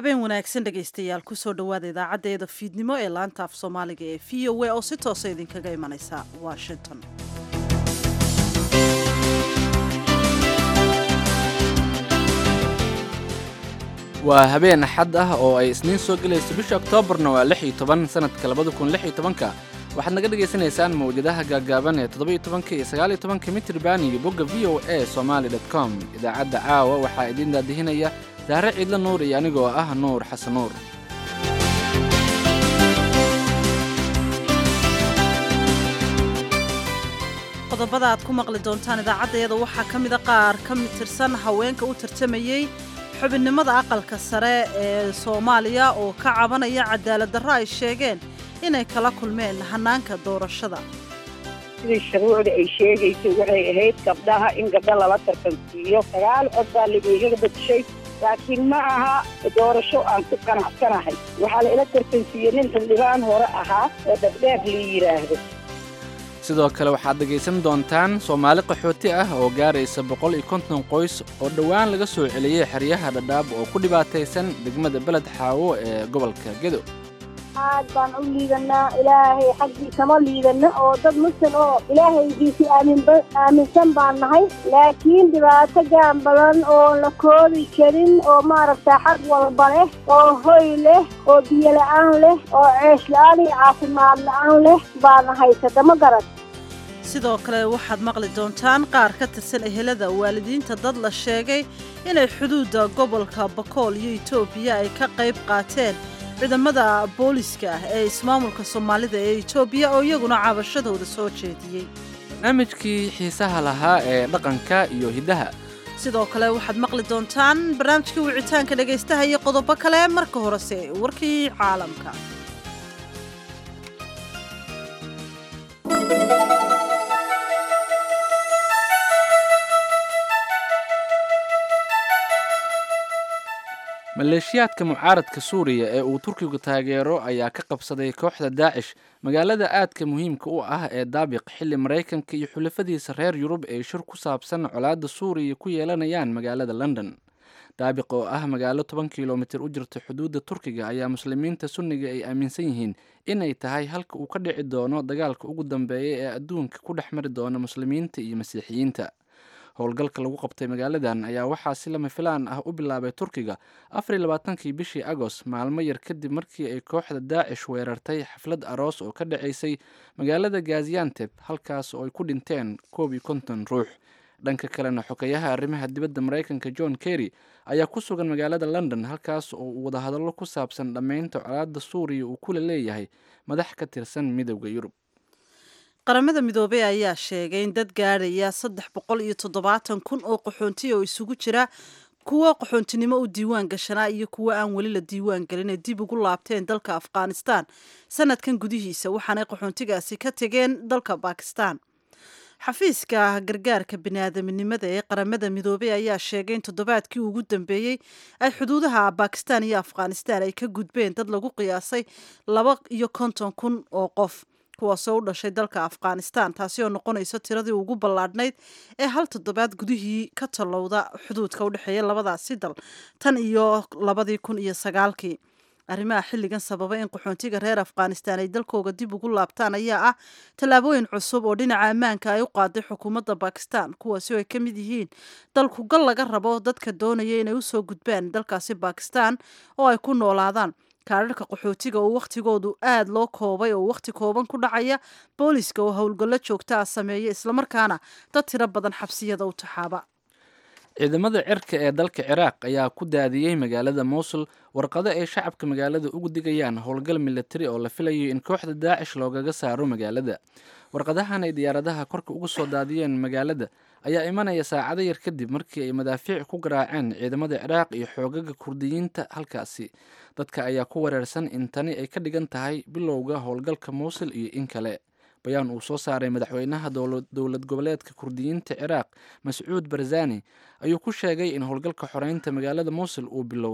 habeen wanaagsan dhegaystayaal kusoo dhowaada idaacaddeeda fiidnimo ee laanta af soomaaliga ee v o a oo si toosa idinkaga imanaysa washington waa habeen axad ah oo ay isniin soo gelayso bisha oktoobarna waa lix iyo toban sanadka labada kun lix iyo tobanka waxaad naga dhagaysanaysaan mawjadaha gaagaaban ee toddoba iyo tobanka iyo sagaal iyo tobanka mitriban iyo bogga v o a somaali dot com idaacadda caawa waxaa idiin daadihinaya saare ciidla nuur iyo anigoo ah nuur xasan nuur qodobada aad ku maqli doontaan idaacaddeeda waxaa ka mida qaar ka tirsan haweenka u tartamayey xubinnimada aqalka sare ee soomaaliya oo ka cabanaya cadaalad darro ay sheegeen inay kala kulmeen hanaanka doorashada sidii shuruucda ay sheegayso waxay ahayd gabdhaha in gabdho lala tartansiiyo sagaal cod baa lagaigaga badshay laakiin ma aha doorasho aan ku qanacsanahay waxaa la ila tartansiiyey nin xildhibaan hore ahaa oo dhabdheer la yidhaahdo sidoo kale waxaad dhegaysan doontaan soomaali qaxooti ah oo gaaraysa boqol iyo konton qoys oo dhowaan laga soo celiyey xeryaha dhadhaab oo ku dhibaataysan degmada beled xaawo ee gobolka gedo aad baan u liidanaa ilaahay xaggii kama liidano oo dad muslim oo ilaahaygiisii aaminba aaminsan baan nahay laakiin dhibaato gaan badan oo la koobi karin oo maaragta xag walba leh oo hoy leh oo biyo la-aan leh oo ceesh la-aan iyo caafimaad la-aan leh baana haysata ma garan sidoo kale waxaad maqli doontaan qaar ka tirsan ehelada waalidiinta dad la sheegay inay xuduudda gobolka bakool iyo etoobiya ay ka qayb qaateen ciidamada booliska ah ee ismaamulka soomaalida ee etoobiya oo iyaguna cabashadooda soo jeediyey barnaamijkii xiisaha lahaa ee dhaqanka iyo hiddaha sidoo kale waxaad maqli doontaan barnaamijkii wicitaanka dhegaystaha iyo qodobo kale marka horese warkii caalamka maleeshiyaadka mucaaradka suuriya ee uu turkigu taageero ayaa ka qabsaday kooxda daacish magaalada aadka muhiimka u ah ee daabiq xilli maraykanka iyo xulafadiisa reer yurub ay shir ku saabsan colaadda suuriya ku yeelanayaan magaalada london daabiq oo ah magaalo toban kilomitir u jirta xuduudda turkiga ayaa muslimiinta sunniga ay aaminsan yihiin inay tahay halka uu ka dhici doono dagaalka ugu dambeeya ee adduunka ku dhex mari doona muslimiinta iyo masiixiyiinta howlgalka lagu qabtay magaaladan ayaa waxaa si lama filaan ah u bilaabay turkiga afar iyo labaatankii bishii agost maalmo yar kadib markii ay kooxda daacish weerartay xaflad aroos oo ka dhacaysay magaalada gazianteb halkaas oo ay ku dhinteen koob iyo konton ruux dhanka kalena xogeyaha arrimaha dibadda maraykanka john kerry ayaa ku sugan magaalada london halkaas oo uu wadahadallo ku saabsan dhammaynta colaadda suuriya uu kula leeyahay madax ka tirsan midowda yurub qaramada midoobey ayaa sheegay in dad gaadhaya saddex boqol iyo toddobaatan kun oo qaxoontiya oo isugu jira kuwo qaxoontinimo u diiwaan gashanaa iyo kuwo aan weli la diiwaan gelin ay dib ugu laabteen dalka afghanistan sanadkan gudihiisa waxaanay qaxoontigaasi ka tegeen dalka bakistan xafiiska gargaarka biniaadaminimada ee qaramada midoobey ayaa sheegay in toddobaadkii ugu dambeeyey ay xuduudaha bakistan iyo afghanistan ay ka gudbeen dad lagu qiyaasay laba iyo konton kun oo qof kuwaasoo u dhashay dalka afghanistan taasi oo noqonayso tiradii ugu ballaadhnayd ee hal toddobaad gudihii ka tallowda xuduudka u dhexeeya labadaasi dal tan iyo labadii kun iyo sagaalkii arrimaha xilligan sababa in qaxoontiga reer afghanistan ay dalkooga dib ugu laabtaan ayaa ah tallaabooyin cusub oo dhinaca ammaanka ay u qaaday xukuumadda bakistan kuwaasi oo ay ka mid yihiin dalkugal laga rabo dadka doonaya inay usoo gudbaan dalkaasi bakistan oo ay ku noolaadaan kaadharhka qaxootiga oo wakhtigoodu aada loo koobay oo wakhti kooban ku dhacaya booliska oo howlgallo joogta ah sameeya islamarkaana dad tiro badan xabsiyada u taxaaba ciidamada cirka ee dalka ciraaq ayaa ku daadiyey magaalada mowsul warqado ay shacabka magaalada ugu digayaan howlgal milatari oo la filayo in kooxda daacish loogaga saaro magaalada warqadahan ay diyaaradaha korka ugu soo daadiyeen magaalada ayaa imanaya saacado yar kadib markii ay madaafiic ku garaaceen ciidamada ciraaq iyo xoogaga kurdiyiinta halkaasi dadka ayaa ku wareersan in tani ay ka dhigan tahay bilowga howlgalka mowsul iyo in kale bayaan uu soo saaray madaxweynaha dowlad goboleedka kurdiyiinta ciraaq mascuud barzani ayuu ku sheegay in howlgalka xoreynta magaalada mowsul uu bilowday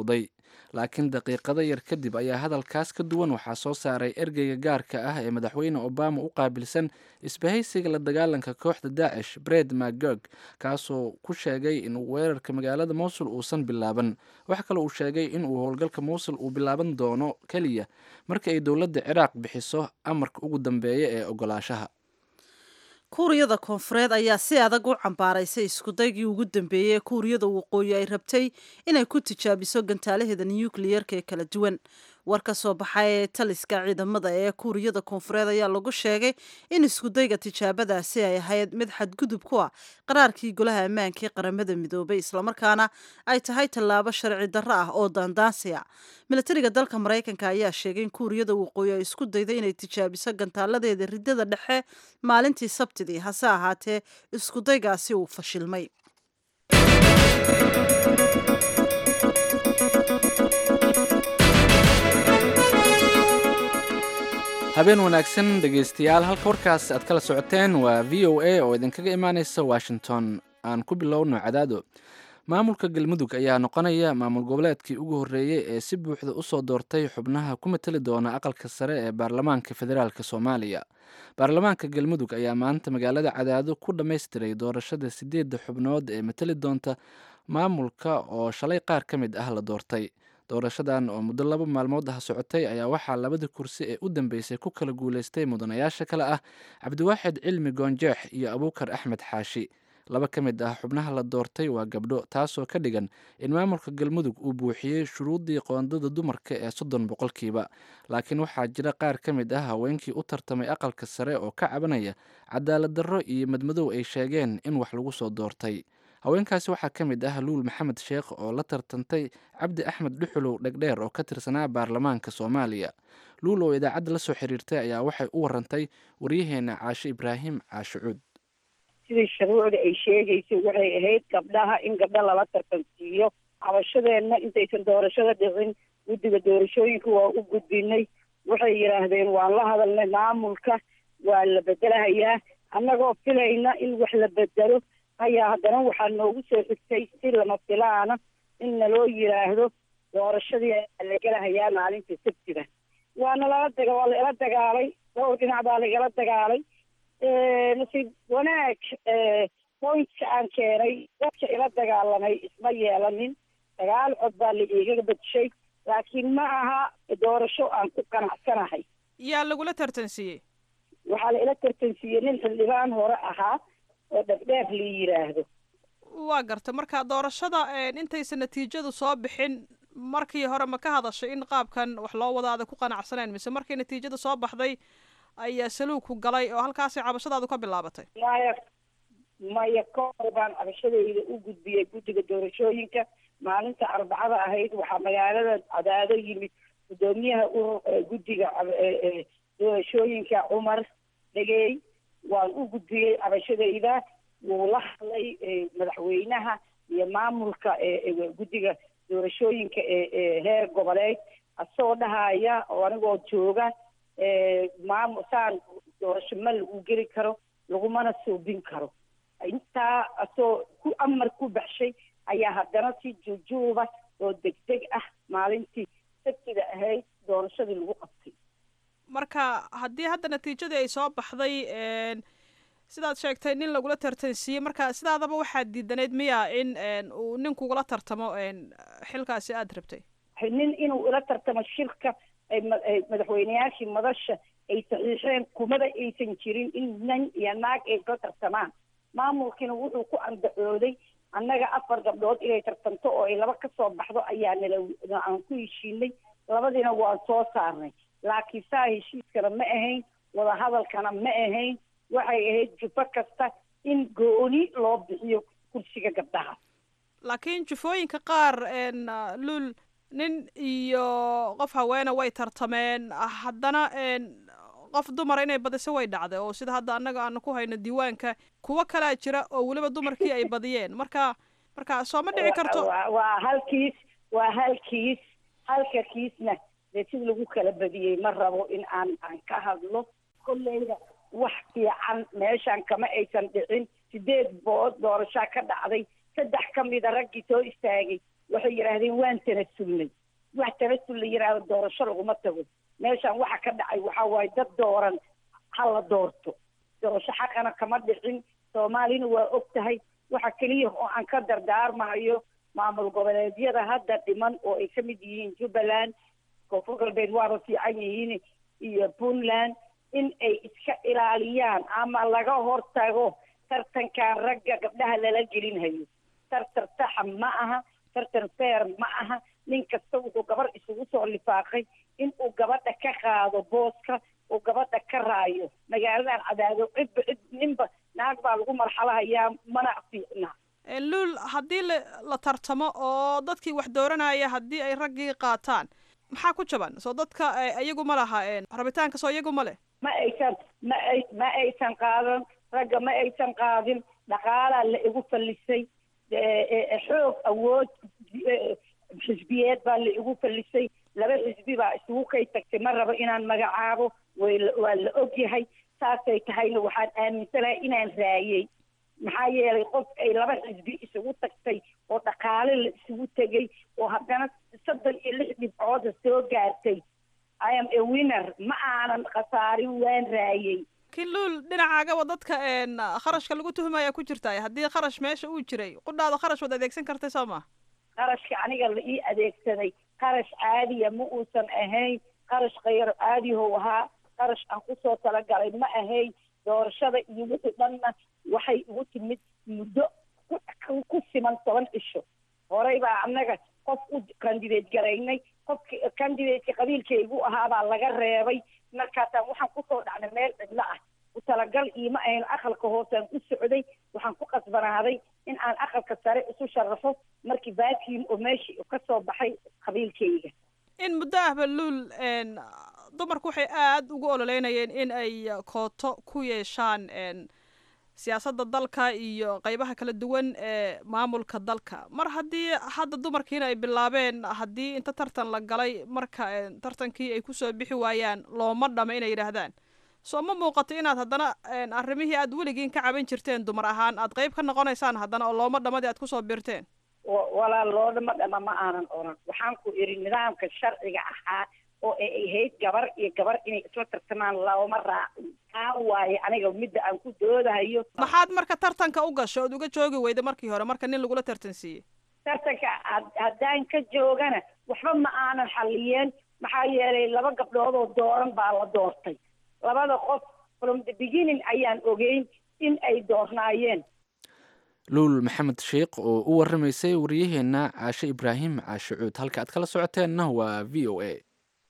laakiin daqiiqado yar kadib ayaa hadalkaas ka duwan waxaa soo saaray ergeyga gaarka ah ee madaxweyne obama u qaabilsan isbahaysiga la dagaalanka kooxda daacish bred magog kaasoo ku sheegay in weerarka magaalada mowsul uusan bilaaban waxa kale uu sheegay in uu howlgalka mowsul uu bilaaban doono keliya marka ay dowladda ciraaq bixiso amarka ugu dambeeya ee ogolaashaha kuuriyada koonfureed ayaa si adag u cambaaraysay iskudaygii ugu dambeeyey ee kuuriyada waqooyi ay rabtay inay ku tijaabiso gantaalaheeda nukliyeerka ee kala duwan war ka soo baxa ee taliska ciidamada ee kuuriyada koonfureed ayaa lagu sheegay in iskudayga tijaabadaasi ay ahayd mid xadgudub ku ah qaraarkii golaha ammaanka ee qaramada midoobay islamarkaana ay tahay tallaabo sharci darro ah oo daandaansi a milatariga dalka maraykanka ayaa sheegay in kuuriyada waqooyi ay isku dayday inay tijaabiso gantaaladeeda ridada dhexe maalintii sabtidii hase ahaatee iskudaygaasi uu fashilmay habeen wanaagsan dhegaystayaal halka warkaas aad kala socoteen waa v o a oo idinkaga imaaneysa washington aan ku bilowno cadaado maamulka galmudug ayaa noqonaya maamul goboleedkii ugu horreeyey ee si buuxda usoo doortay xubnaha ku matali doona aqalka sare ee baarlamaanka federaalk soomaaliya baarlamaanka galmudug ayaa maanta magaalada cadaado ku dhammaystiray doorashada sideedda xubnood ee matali doonta maamulka oo shalay qaar ka mid ah la doortay doorashadan oo muddo laba maalmood ah socotay ayaa waxaa labadii kursi ee u dambeysay ku kala guuleystay mudanayaasha kale ah cabdiwaaxid cilmi goonjeex iyo abuukar axmed xaashi laba ka mid ah xubnaha la doortay waa gabdho taasoo ka dhigan in maamulka galmudug uu buuxiyey shuruuddii qoondada dumarka ee soddon boqolkiiba laakiin waxaa jira qaar ka mid ah haweenkii u tartamay aqalka sare oo ka cabanaya cadaalad darro iyo madmadow ay sheegeen in wax lagu soo doortay haweenkaasi waxaa ka mid ah luul maxamed sheekh oo la tartantay cabdi axmed dhuxulow dhegdheer oo ka tirsanaa baarlamaanka soomaaliya luul oo idaacadda la soo xiriirtay ayaa waxay u warantay waryaheena caashe ibraahim caashe cuud sidii shuruucda ay sheegaysay waxay ahayd gabdhaha in gabdho lala tartansiiyo cabashadeenna intaysan doorashada dhicin guddiga doorashooyinka waa u gudbinay waxay yidhaahdeen waan la hadalnay maamulka waa la bedelahayaa annagoo filayna in wax la bedelo ayaa haddana waxaa noogu soo xigtay si lama filaana in naloo yidhaahdo doorashadii la gelahayaa maalinta sabtida waana lala daga waa laila dagaalay dhowr dhinac baa laigala dagaalay nasiib wanaag pointka aan keenay dadka ila dagaalamay isma yeelanin sagaal cod baa la iiga badshay laakiin ma aha doorasho aan ku qanacsanahay yaa lagula tartansiiyey waxaa la ila tartansiiyey nin xildhibaan hore ahaa oo dhegdheer la yidhaahdo waa garta marka doorashada intaysan natiijadu soo bixin markii hore ma ka hadashay in qaabkan wax loo wada aada ku qanacsaneen mise markii natiijada soo baxday ayaa saluugku galay oo halkaasay cabashadaadu ka bilaabatay maya maya ka hor baan cabashadayda u gudbiyey guddiga doorashooyinka maalinta arbacada ahayd waxaa magaalada cadaado yimid guddoomiyaha urur guddiga doorashooyinka cumar dhegeey waan u gudbiyey cabashadayda wuu la hadlay madaxweynaha iyo maamulka guddiga doorashooyinka ee heer goboleed asagoo dhahaya oo anigoo jooga maamul saan doorasho ma lagu geli karo lagumana suubin karo intaa asoo ku amar ku baxshay ayaa haddana si juujuuba oo degdeg ah maalintii sabtida ahayd doorashadii lagu qabtay marka haddii hadda natiijadii ay soo baxday sidaad sheegtay nin lagula tartansiiyey marka sidaadaba waxaad diidaneyd miya in uu nin kugula tartamo xilkaasi aada rabtay nin inuu ila tartamo shirka madaxweyneyaashii madasha ay saxiixeen kumada aysan jirin in nin iyo naag ay kula tartamaan maamulkiina wuxuu ku andacooday annaga afar gabdhood inay tartamto oo ay laba ka soo baxdo ayaa nala aan ku heshiinay labadiina waan soo saarnay laakiin saa heshiiskana ma ahayn wadahadalkana ma ahayn waxay ahayd jufo kasta in gooni loo bixiyo kursiga gabdhaha laakiin jufooyinka qaar luul nin iyo qof haweene way tartameen haddana qof dumara inay badiso way dhacday oo sida hadda annaga aanu ku hayno diiwaanka kuwo kalaa jira oo weliba dumarkii ay badiyeen marka marka soo ma dhici karto waa hal kiis waa hal kiis halka kiisna dee sid lagu kala badiyey ma rabo in aan aan ka hadlo kolleyda wax fiican meeshan kama aysan dhicin sideed bood doorashaa ka dhacday saddex ka mida raggii soo istaagay waxay yidhaahdeen waan tanasulnay wax tabasul la yidhaahdo doorasho laguma tago meeshan waxa ka dhacay waxa waaye dad dooran ha la doorto doorasho xaqana kama dhicin soomaalina waa og tahay waxa keliya oo aan ka dardaarmayo maamul goboleedyada hadda dhiman oo ay ka mid yihiin jubbaland koonfur galbeed waaba fiican yihiin iyo puntland in ay iska ilaaliyaan ama laga hortago tartankan ragga gabdhaha lala gelinhayo tartan saxa ma aha tartan feer ma aha nin kasta wuxuu gabar isugu soo lifaaqay in uu gabadha ka qaado booska uu gabadha ka raayo magaaladan cadaado cidba cid ninba naag baa lagu marxalahayaa mana fiicna luul haddii la la tartamo oo dadkii wax dooranaya haddii ay raggii qaataan maxaa ku jaban soo dadka iyagu ma laha rabitaanka soo iyagu ma leh ma aysan ma ay ma aysan qaadan ragga ma aysan qaadin dhaqaalaa la igu fallisay xoog awood xisbiyeed baa la igu fallisay laba xisbi baa isugu kay tagtay ma rabo inaan magacaabo way waa la ogyahay saasay tahayna waxaan aaminsanahay inaan raayey maxaa yeelay qof ay laba xisbi isugu tagtay oo dhaqaale la isugu tegay oo haddana soddon iyo lix dhibcooda soo gaartay i am a winner ma aanan khasaarin waan raayey laakiin luul dhinacaagaba dadka kharashka lagu tuhmaya ku jirtaay haddii kharash meesha uu jiray qudhaada kharash waad adeegsan kartay soo ma qarashka aniga la ii adeegsaday qarash caadiya ma uusan ahayn qarash khayr caadihow ahaa qarash aan kusoo talagalay ma ahayn doorashada iyo wixii dhanna waxay igu timid muddo ku siman toban cisho horey baa annaga qof u candidate garaynay qofki candidateka qabiilkaygu ahaabaa laga reebay markaasaan waxaan kusoo dhacnay meel cidlo ah ku talagal iima ahayn aqalka hoosaan ku socday waxaan ku qasbanaaday in aan aqalka sare isu sharafo markii baakiim oo meeshii ka soo baxay qabiilkayga in muddo ahba luul dumarku waxay aada ugu ololeynayeen in ay kooto ku yeeshaan siyaasadda dalka iyo qeybaha kala duwan ee maamulka dalka mar haddii hadda dumarkiina ay bilaabeen haddii inta tartan la galay marka tartankii ay kusoo bixi waayaan looma dhama inay yidhaahdaan soo ma muuqato inaad haddana arrimihii aad weligiin ka caban jirteen dumar ahaan aad qeyb ka noqonaysaan haddana oo looma dhamadii aad kusoo birteen walaal loodhama dhama ma aanan oran waxaan ku idhi nidaamka sharciga ahaa oo ay ahayd gabar iyo gabar inay isla tartamaan looma raacin taa waaye aniga midda aan ku doodahayo maxaad marka tartanka u gasho ood uga joogi weyda markii hore marka nin lagula tartansiiyey tartanka haddaan ka joogana waxba ma aanan xalliyeen maxaa yeelay laba gabdhood oo dooran baa la doortay labada qof from the beginning ayaan ogeyn in ay doornaayeen luul maxamed sheikh oo u waramaysay wariyaheenna caashe ibraahim caashe cuud halka aad kala socoteenna waa v o a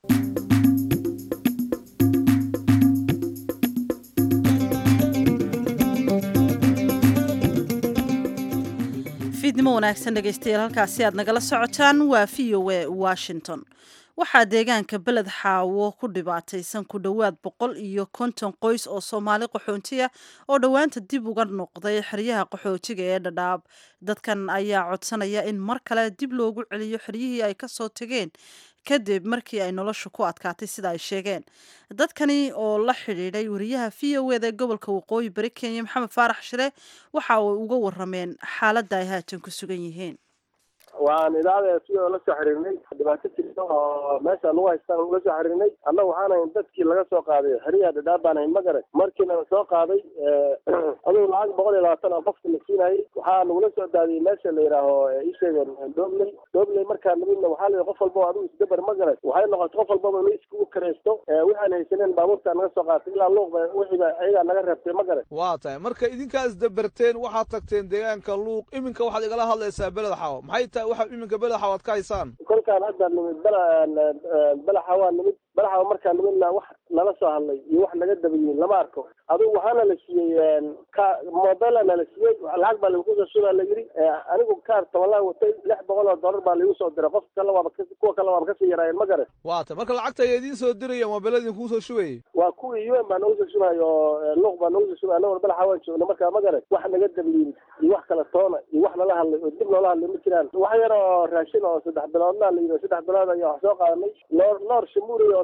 fiidnimo wanaagsan dhegaystayaal halkaasi aad nagala socotaan waa v o a washington waxaa deegaanka beled xaawo ku dhibaataysan ku dhowaad boqol iyo konton qoys oo soomaali qaxoontiya oo dhowaanta dib uga noqday xeryaha qaxootiga ee dhadhaab dadkan ayaa codsanaya in mar kale dib loogu celiyo xeryihii ay kasoo tegeen kadib markii ay nolosha ku adkaatay sida ay sheegeen dadkani oo la xidhiidhay wariyaha v o eda ee gobolka waqooyi bari kenya maxamed faarax shire waxa uu uga warameen xaaladda ay haatan ku sugan yihiin waan idaacada si oo la soo xiriirnay dhibaato jirta oo meesha lagu haystaan ula soo xiriirnay annaga waxaan ahayn dadkii laga soo qaaday xeriya dhadhaab baan ahayn magare markiina la soo qaaday adugu lacag boqol iyo labaatan oo qofka la siinayay waxaa nagula soo daadiyey meesha la yidhaaho ii sheegeen dobley dobley markaa nimidna waxaa la qof walba adigu isdabar magare waxay noqotay qof walbaba inu iskugu karaysto waxaan haysaneen baabuurtaa naga soo qaatay ilaa luuq wixiiba ayagaa naga reebtay magare waa tahay marka idinkaa isdabarteen waxaad tagteen deegaanka luuq iminka waxaad igala hadlaysaa beled xawo maxay tahay waxaad iminka beled xawaad ka haysaan kolkaan hadda nimid belaxa waa nimid belaxa markaa nimidna wax nala soo hadlay iyo wax naga dabayiin lama arko adigu waxaana la siiyey ka mobelana la siiyey lacag baa lagu soo shubaa la yidhi anigu kaar tabalaan watay lix boqol oo dollar baa laigu soo diray qof kale waaba kuwa kale waaba kasii yaraayeen ma garan waa tahay marka lacagta ayaa idiin soo diraya mobeelada idin kuu soo shubayay waa kuwii un baa nagu soo shubay oo luuq baa nagu soo shubay anagoo belaxa waan joogna markaa ma garan wax naga dabayiin iyo wax kale toona iyo wax nala hadlay oo dib noola hadlay ma jiraan wax yar oo raashin oo saddex biloodna la yidhi saddex bilood ayaa wax soo qaadanay noor noor shamuuri oo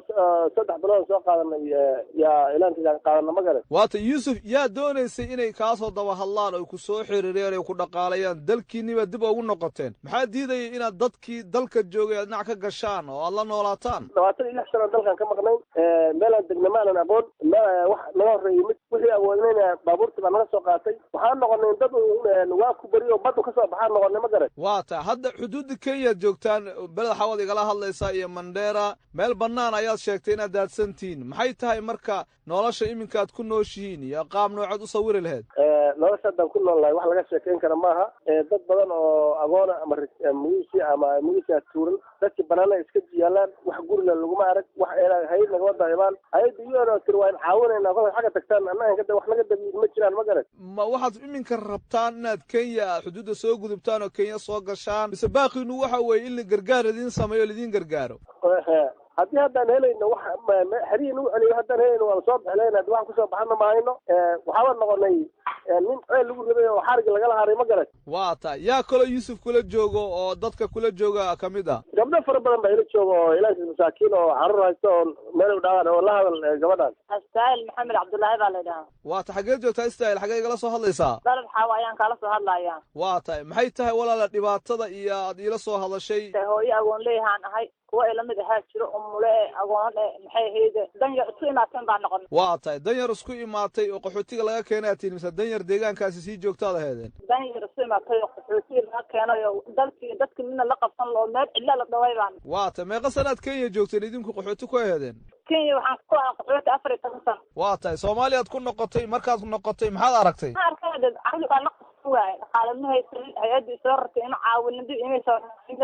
saddex bilood soo qaadanay yaa ilaankiisaan qaadana ma garan waata yuusuf yaa doonaysay inay kaasoo daba hadlaan oy ku soo xiriireen oy ku dhaqaalayaan dalkiinniba dib ugu noqoteen maxaa diidaya inaad dadkii dalka joogay aad dhinac ka gashaan oo aad la noolaataan labaatan iyo lix sano dalkan ka maqnayn meelaan degna maanan aqoon wax naga horreeyey mid wixii awoodnayna baabuurtii baa naga soo qaatay waxaan noqonay dad waa ku beriyo baddu ka soo baxaan noqonay ma garan waa ta hadda xuduudda kenyaad joogtaan beled xawad igala hadlaysaa iyo mandheera meel bannaan ayaad sheegtay inaad daadsantihiin maxay tahay marka nolosha iminka aad ku nooshihiin iyo qaab noocood u sawiri laheyd nolosha haddaan ku nool lahay wax laga sheekayn kara maaha dad badan oo agoona ama mugisi ama mugisia tuuran dadkii banaana iska yaalaan wax gurila laguma arag wax hayad nagama daahibaan hayadda iyona tiri waan caawinayna kolay xagga tagtaan annaga wax naga dabiid ma jiraan ma garan ma waxaad iminka rabtaan inaad kenya aad xuduudda soo gudubtaan oo kenya soo gashaan mise baaqiinu waxa weeye in la gargaar idiin sameeyo laidiin gargaaro haddii haddaan helayno wax xerihii nagu celiyo haddaan helayno waan soo bixlayna haddi waxaan kusoo baxana mahayno waxaaba noqonay nin ceel lagu rabay oo xarigi lagala haray ma garan waa ta yaa kaloo yuusuf kula joogo oo dadka kula jooga ka mid ah gabdho fara badan baa ila jooga oo ilaankiis masaakiin oo caruur haysta oo meel u dhawaan oo la hadal gabadhaan astaahil maxamed cabdullaahi baa la yidhahaa waa ta xageed joogtaa istaahil xagee igala soo hadlaysaa dalab xaawa ayaan kaala soo hadlayaa waa tahay maxay tahay walaala dhibaatada iyo aad iila soo hadashay hooyo agoon leeyahaan ahay kuwa ilamid ahaa jiro umule e agoon e maxay ahayde danyar isku imaateen baa noqon waa tahay danyar isku imaatay oo qaxootiga laga keenaa tihin mise danyar deegaankaasi sii joogtaad aheedeen danyar isku imaatay oo qaxootiga laga keenay oo dalkii dadki midna la qabsan loo meel cidla la dhaway baan waa tahay meeqa sanaad kenya joogteen idinku qaxooti ku aheedeen kenya waxaan ku ahaa qaxooti afar iyo toban sano waa tahay soomaaliyaad ku noqotay markaad noqotay maxaad aragtay ma arkade caqli baa la qabsan waaye dhaqaale ma haysanin hay-addii soo rartay inu caawinadi imayso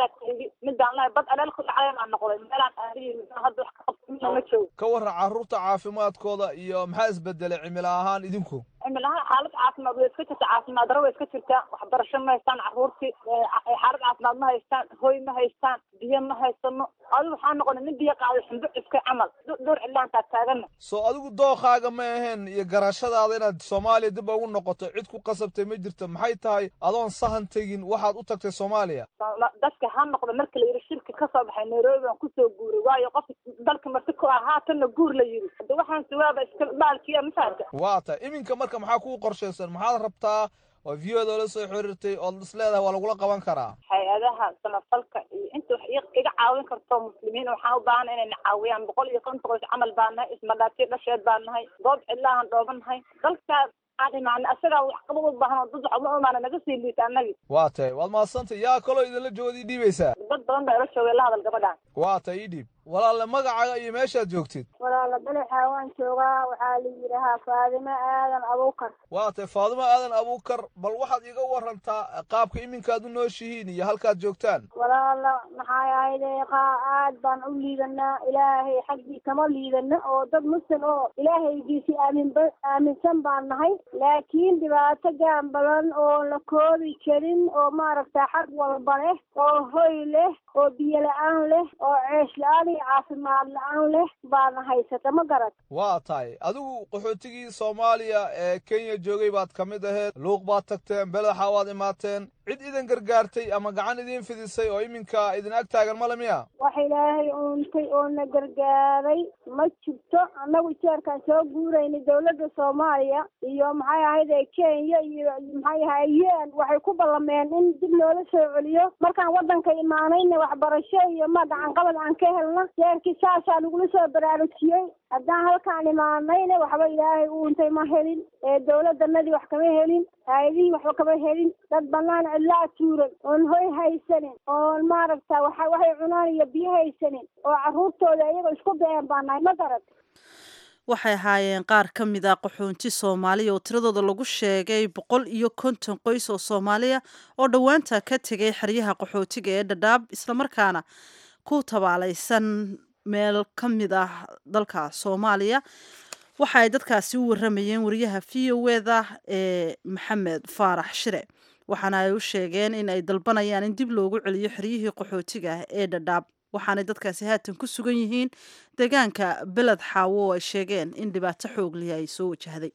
midaan lahay bad aleel ku dhacday baan noqday meelaan aadiyi hadda wax ka qabta midna ma joogo ka warran carruurta caafimaadkooda iyo maxaa isbedelay cimilo ahaan idinku cimil ahaan xaalad caafimaad way iska jirta caafimaad daro way iska jirtaa waxbarasho ma haystaan carruurtii xaalad caafimaad ma haystaan hoy ma haystaan biyo ma haysano adigu waxaa noqonay nin biyo qaaday xumbo iska camal dhowr cilaantaa taagana soo adigu dookaaga ma aheen iyo garashadaada inaad soomaaliya dib ugu noqoto cid ku qasabtay ma jirto maxay tahay adoon sahan tegin waxaad u tagtay soomaaliya dadka ha noqda marka la yidhi shirki ka soo baxay nairobi baan kusoo guuray waayo qof dalka marti ku ah haatanna guur la yidhi hadda waxaan siwaaba iska baalkiya mafaata waa tahay iminka marka maxaa kuu qorshaysan maxaad rabtaa oo viyada la soo xiriirtay ood is leedahay waa lagula qaban karaa hay-adaha samafalka iyo inta wax iga caawin karto muslimiin waxaan u baahana inayna caawiyaan boqol iyo konton qoys camal baan nahay ismadhaatiyo dhasheed baan nahay goob cidlaahan dhooban nahay dalkaas aan imaana asagaa wax qaba u baahan oo dad wax uma imaana naga sii liita annagi waa tahay waad mahadsantay yaa kaloo idinla joogad ii dhiibaysaa dad badan baa ila joogay la hadal gabadhaan waa tahay ii dhiib walaale magacaaga iyo meeshaad joogtid walaala balexa waan joogaa waxaa la yidhaahaa faadimo aadan abuukar waa tahay faadimo aadan abuukar bal waxaad iga warantaa qaabka iminkaad u nooshihiin iyo halkaad joogtaan walaala maxay ahayde qaa aad baan u liidanaa ilaahay xaggii kama liidana oo dad muslim oo ilaahaygiisi aaminba aaminsan baan nahay laakiin dhibaato gaan badan oo la koobi karin oo maaragta xag walba leh oo hoy leh oo biyo la-aan leh oo ceesh la-aan iyo caafimaad la-aan leh baana haysata ma garat waa tahay adigu qaxootigii soomaaliya ee kenya joogay baad ka mid aheed luuq baad tagteen belexa waad imaateen cid idin gargaartay ama gacan idiin fidisay oo iminka idin ag taagan male miya wax ilaahay uuntay oo na gargaaray ma jirto annagu jeerkaan soo guuraynay dawladda soomaaliya iyo maxay ahayd ee kenya iyo maxay ahay un waxay ku ballameen in dib loola soo celiyo markaan waddanka imaanayna waxbarasho iyo ma gacanqabad aan ka helna jeerkii saasaa lagula soo baraarujiyey haddaan halkaan imaanayna waxba ilaahay uuntay ma helin ee dawladdanadii wax kama helin hay-adihii waxba kama helin dad banaan cidlaa tuuran oon hoy haysanin oon maaragta waxa waxay cunaan iyo biyo haysanin oo carruurtooda iyagoo isku da-een baa nahay ma garat waxay ahaayeen qaar ka mid a qaxoonti soomaaliya oo tiradooda lagu sheegay boqol iyo konton qoys oo soomaaliya oo dhowaanta ka tegay xeryaha qaxootiga ee dhadhaab islamarkaana ku tabaalaysan meel ka mid ah dalka soomaaliya waxa ay dadkaasi u waramayeen wariyaha v o eda ee maxamed faarax shire waxaana ay u sheegeen in ay dalbanayaan in dib loogu celiyo xeryihii qaxootiga ee dhadhaab waxaanay dadkaasi haatan ku sugan yihiin deegaanka beled xaawo oo ay sheegeen in dhibaato xooglihi ay soo wajahday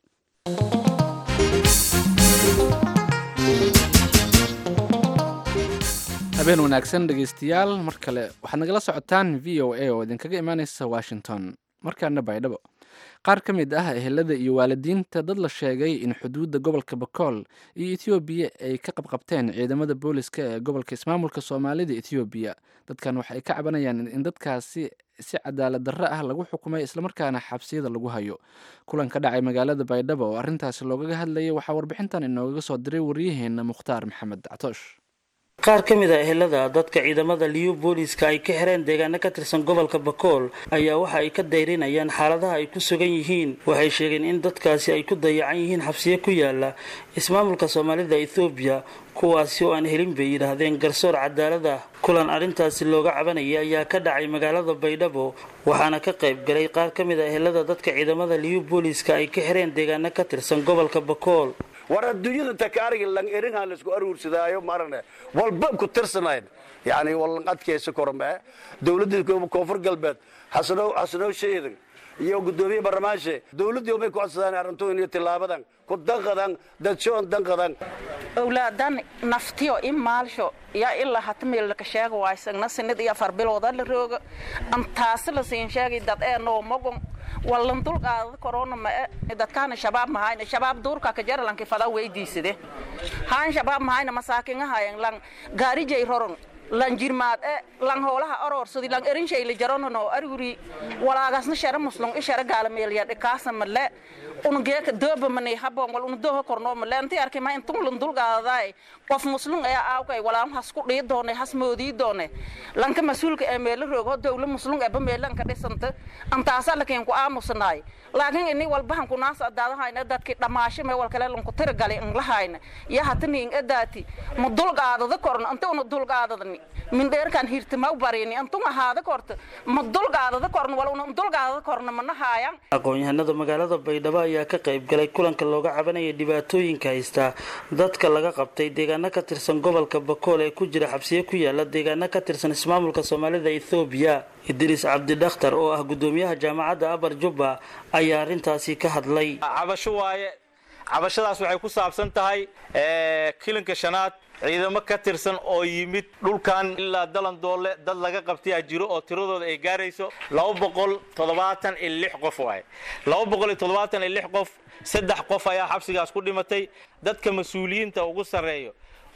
habeen wanaagsan dhegaystayaal mar kale waxaad nagala socotaan v o a oo idinkaga imaaneysa washington markaana baydhabo qaar ka mid ah ehelada iyo waalidiinta dad la sheegay in xuduudda gobolka bakool iyo etoobiya ay ka qabqabteen ciidamada booliska ee gobolka ismaamulka soomaalida etoobiya dadkan waxay ka cabanayaan in dadkaasi si cadaalad darro ah lagu xukumay islamarkaana xabsiyada lagu hayo kulan ka dhacay magaalada baydhabo oo arrintaasi loogaga hadlayay waxaa warbixintan inoogaga soo diray waryaheena mukhtaar maxamed dactoosh qaar ka mid a ehelada dadka ciidamada liyu booliska ay ka xireen deegaano ka tirsan gobolka bakool ayaa waxa ay ka dayrinayaan xaaladaha ay ku sugan yihiin waxay sheegeen in dadkaasi ay ku dayacan yihiin xabsiyo ku yaala ismaamulka soomaalida ethoobiya kuwaasi oo aan helin bay yidhaahdeen garsoor cadaalad ah kulan arrintaasi looga cabanaya ayaa ka dhacay magaalada baydhabo waxaana ka qayb galay qaar ka mid a ehelada dadka ciidamada liyu booliska ay ka xireen deegaano ka tirsan gobolka bakool war adduunyada takaariga lang erinhaan laisku aruursadaayo marane walba ku tirsanayn yani walan adkaysa korme dowladda koonfur galbeed xasanow xasanow sheedan iyo gudoomiye barlamaanshe dowladdii umay ku codsadaan arrintoon iyo tilaabadan ku danqadan dadshoon danqadan owlaadan naftiyo i maalsho yaa ilaa hata meelaka sheega waysagna sinid iyo afar bilooda la rooga antaasi la siin sheegay dad ee noo mogon wallan dulqaada korona ma dadkaana shabaab mahayna shabaab duurka ka jaralanki fada weydiisade haan shabaab mahayna masaakingahayan lang gaarijay roron lan jirmaad e lan hoolaha oroorsadi lan erinshayla jaronono aruri walaagasna shara muslung i shara gaalameelya dhikaasa male unugeeka dooba mani habon wal unu dooha kornoo male inti arkay ma intun lan dulqaadaday qof muslung ayaa aawkay walaam has ku dhii doone has moodii doone lanka mas-uulka ee meelo roogo dowla muslung eba meelanka dhisanta antaasa lakin ku aamusanaay laakiin ini walbahan kunaas adaadahayna dadki dhamaasho mee wal kale lanku tiragali inlahayna iyo hatani in edaati ma dulqaadada korna inta una dulqaadadani mindheerkan hirtama barini intun ahaada korta ma dulqaadada korna wal una dulqaadada korna mana haayan aqoon-yahanada magaalada baydhabo ayaa ka qayb galay kulanka looga cabanaya dhibaatooyinka haystaa dadka laga qabtay deegaano ka tirsan gobolka bakool ee ku jira xabsiyo ku yaala deegaano ka tirsan ismaamulka soomaalida ethoobiya idriis cabdidakhtar oo ah gudoomiyaha jaamacadda abar jubba ayaa arrintaasi ka hadlay cabasho waaye cabashadaas waxay ku saabsan tahay kilinka shanaad ciidamo ka tirsan oo yimid dhulkan ilaa dalan doole dad laga qabtayaa jiro oo tiradooda ay gaarayso laba boqol toddobaatan iyo lix qof waaye laba boqol iyo toddobaatan iyo lix qof saddex qof ayaa xabsigaas ku dhimatay dadka mas-uuliyiinta ugu sarreeyo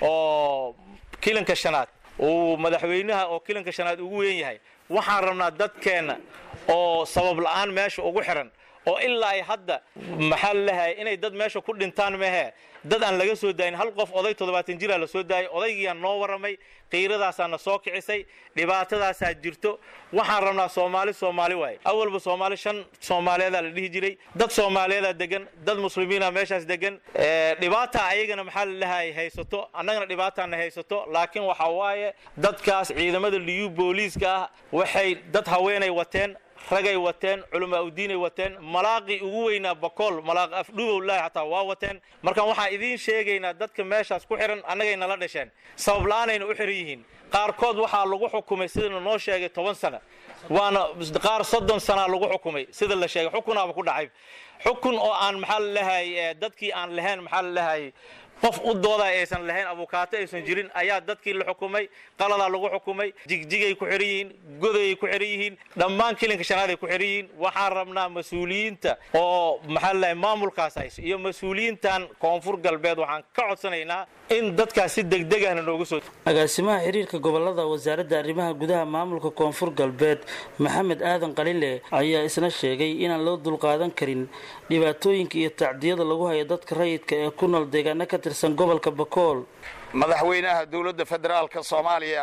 oo kilinka shanaad uu madaxweynaha oo kilinka shanaad ugu weyn yahay waxaan rabnaa dadkeenna oo sabab la'aan meesha ugu xiran oo ilaa ay hadda maxaa lalehay inay dad meesha ku dhintaan mehe dad aan laga soo daayin hal qof oday toddobaatan jiraa la soo daayay odaygiyaa noo warramay qiiradaasaa na soo kicisay dhibaatadaasaa jirto waxaan rabnaa soomaali soomaali waaye awalba soomaali shan soomaaliyeedaa la dhihi jiray dad soomaaliyeedaa degan dad muslimiina meeshaas degan dhibaata ayagana maxaa lalehay haysato annagana dhibaataana haysato laakiin waxaa waaye dadkaas ciidamada liyu booliiska ah waxay dad haweenay wateen ragay wateen culamaa udiinay wateen malaaqii ugu weynaa bakool malaaq afdhubowlaahi xataa waa wateen markaan waxaan idiin sheegaynaa dadka meeshaas ku xihan annagay nala dhasheen sabab la-aanayna u xihan yihiin qaarkood waxaa lagu xukumay sidana noo sheegay toban sana waana qaar soddon sanaa lagu xukumay sida la sheegay xukunaaba ku dhacay xukun oo aan maxaa lalehay dadkii aan lahayn maxaa lalehay qof u dooda aysan lahayn abukaato aysan jirin ayaa dadkii la xukumay qaladaa lagu xukumay jigjigay ku xihan yihiin godayay ku xihan yihiin dhammaan kilinka shanaaday ku xihan yihiin waxaan rabnaa mas-uuliyiinta oo maxaa lalahay maamulkaas hayso iyo mas-uuliyiintan koonfur galbeed waxaan ka codsanaynaa in dadkaas si degdeg ahna noogu soo agaasimaha xiriirka gobolada wasaaradda arrimaha gudaha maamulka koonfur galbeed maxamed aadan qalile ayaa isna sheegay inaan loo dulqaadan karin dhibaatooyinka iyo tacdiyada lagu hayo dadka rayidka ee ku nool deegaano ka tirsan gobolka bakool madaxweynaha dowladda federaalka soomaaliya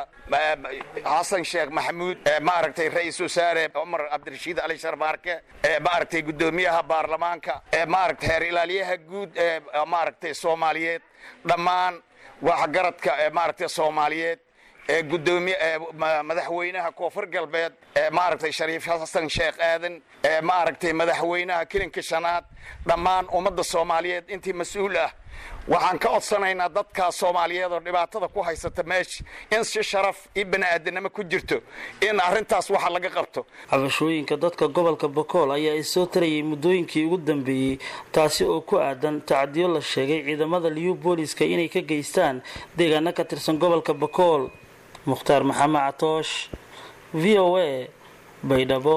xasan sheekh maxamuud maaragtay ra-iisul wasaare cumar cabdirashiid ali sharbaarke maaragtay guddoomiyaha baarlamaanka maaragtay heer ilaaliyaha guud ee maaragtay soomaaliyeed dhammaan waxgaradka maaragtay soomaaliyeed ee gudoomiye madaxweynaha koonfur galbeed ee maaragtay shariif xasan sheekh aadan ee maaragtay madaxweynaha kilinka shanaad dhammaan ummadda soomaaliyeed intii mas-uul ah waxaan ka codsanaynaa dadkaas soomaaliyeed oo dhibaatada ku haysata meesha in si sharaf iyo bani'aadanimo ku jirto in arrintaas waxa laga qabto cabashooyinka dadka gobolka bakool ayaa isoo tarayay muddooyinkii ugu dambeeyey taasi oo ku aadan tacdiyo la sheegay ciidamada liyu booliska inay ka geystaan deegaano ka tirsan gobolka bakool mukhtaar maxamed catoosh v o a baydhabo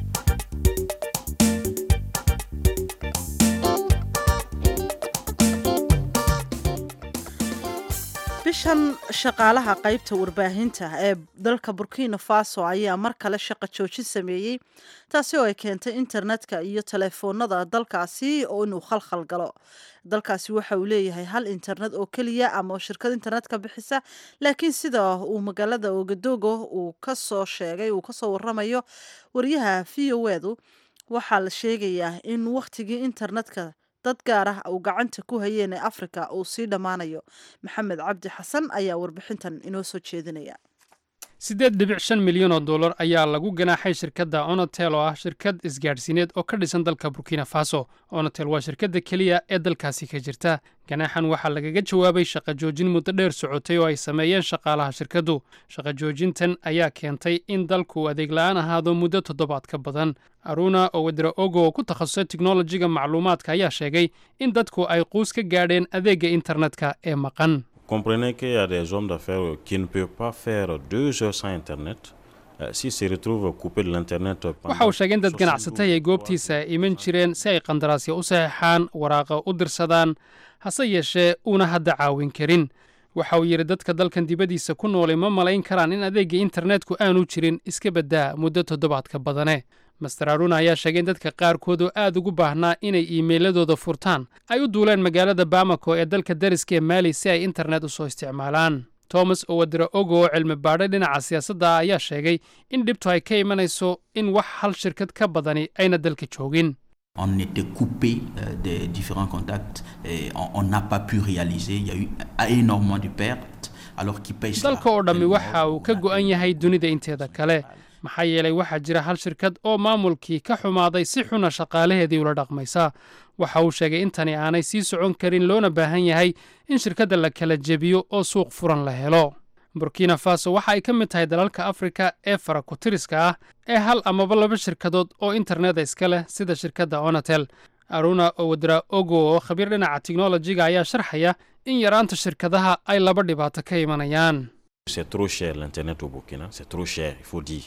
bishan shaqaalaha qaybta warbaahinta ee dalka burkina faso ayaa mar kale shaqo joojin sameeyey taasi oo ay keentay internetka iyo telefoonada dalkaasi oo inuu khalkhal galo dalkaasi waxa uu leeyahay hal internet oo keliya ama shirkad internetka bixisa laakiin sida uu magaalada ogadogo uu kasoo sheegay uu kasoo waramayo wariyaha v o edu waxaa la sheegayaa in wakhtigii internetka dad gaar ah uu gacanta ku hayeen ee afrika uu sii dhammaanayo maxamed cabdi xasan ayaa warbixintan inoo soo jeedinaya siddeed dhibic shan milyan oo dollar ayaa lagu ganaaxay shirkadda onotel oo ah shirkad isgaadhsiineed oo ka dhisan dalka burkina faso onotel waa shirkadda keliya ee dalkaasi ka jirta ganaaxan waxaa lagaga jawaabay shaqa joojin muddo dheer socotay oo ay sameeyeen shaqaalaha shirkaddu shaqa joojintan ayaa keentay in dalku adeeg la'aan ahaado muddo toddobaad ka badan aruna owedra ogo oo ku takhasusay teknolojiga macluumaadka ayaa sheegay in dadku ay quus ka gaadheen adeegga internetka ee maqan Comprenez qu'il y a des hommes d'affaires qui ne peuvent pas faire deux heures sans Internet. Euh, S'ils se retrouvent coupés de l'Internet pendant waxa uu sheegay in dad ganacsatay ay goobtiisa iman jireen si ay qandaraasya u saxeexaan waraaqa u dirsadaan hase yeeshee uuna hadda caawin karin waxa uu yidhi dadka dalkan dibaddiisa ku noolay ma malayn karaan in adeegga internetku aanu jirin iska baddaa muddo toddobaadka badane master aruna ayaa sheegay in dadka qaarkood oo aad ugu baahnaa inay iimeyladooda furtaan ay u duuleen magaalada bamako ee dalka dariska ee maali si ay internet u soo isticmaalaan thomas owadra ogo oo cilmi baadhay dhinaca siyaasadda ah ayaa sheegay in dhibtu ay ka imanayso in wax hal shirkad ka badani ayna dalka joogin On était coupé euh, des différents contacts et on- on n'a pas pu réaliser. Il y a eu énormément de pertes alors qu'ils payent cela. dalka oo dhammi waxa uu ka go'an yahay dunida inteeda kale maxaa yeelay waxaa jira hal shirkad oo maamulkii ka xumaaday si xuna shaqaalaheedii ula dhaqmaysa waxa uu sheegay in tani aanay sii socon karin loona baahan yahay in shirkadda la kala jebiyo oo suuq furan la helo burkina faso waxa ay ka mid tahay dalalka afrika ee farakutiriska ah ee hal amaba laba shirkadood oo interneta iska leh sida shirkadda onatel aruna owadra ogo oo khabiir dhinaca teknolojiga ayaa sharxaya in yaraanta shirkadaha ay laba dhibaato ka imanayaan C'est trop cher l'Internet au Burkina, c'est trop cher, il faut dire.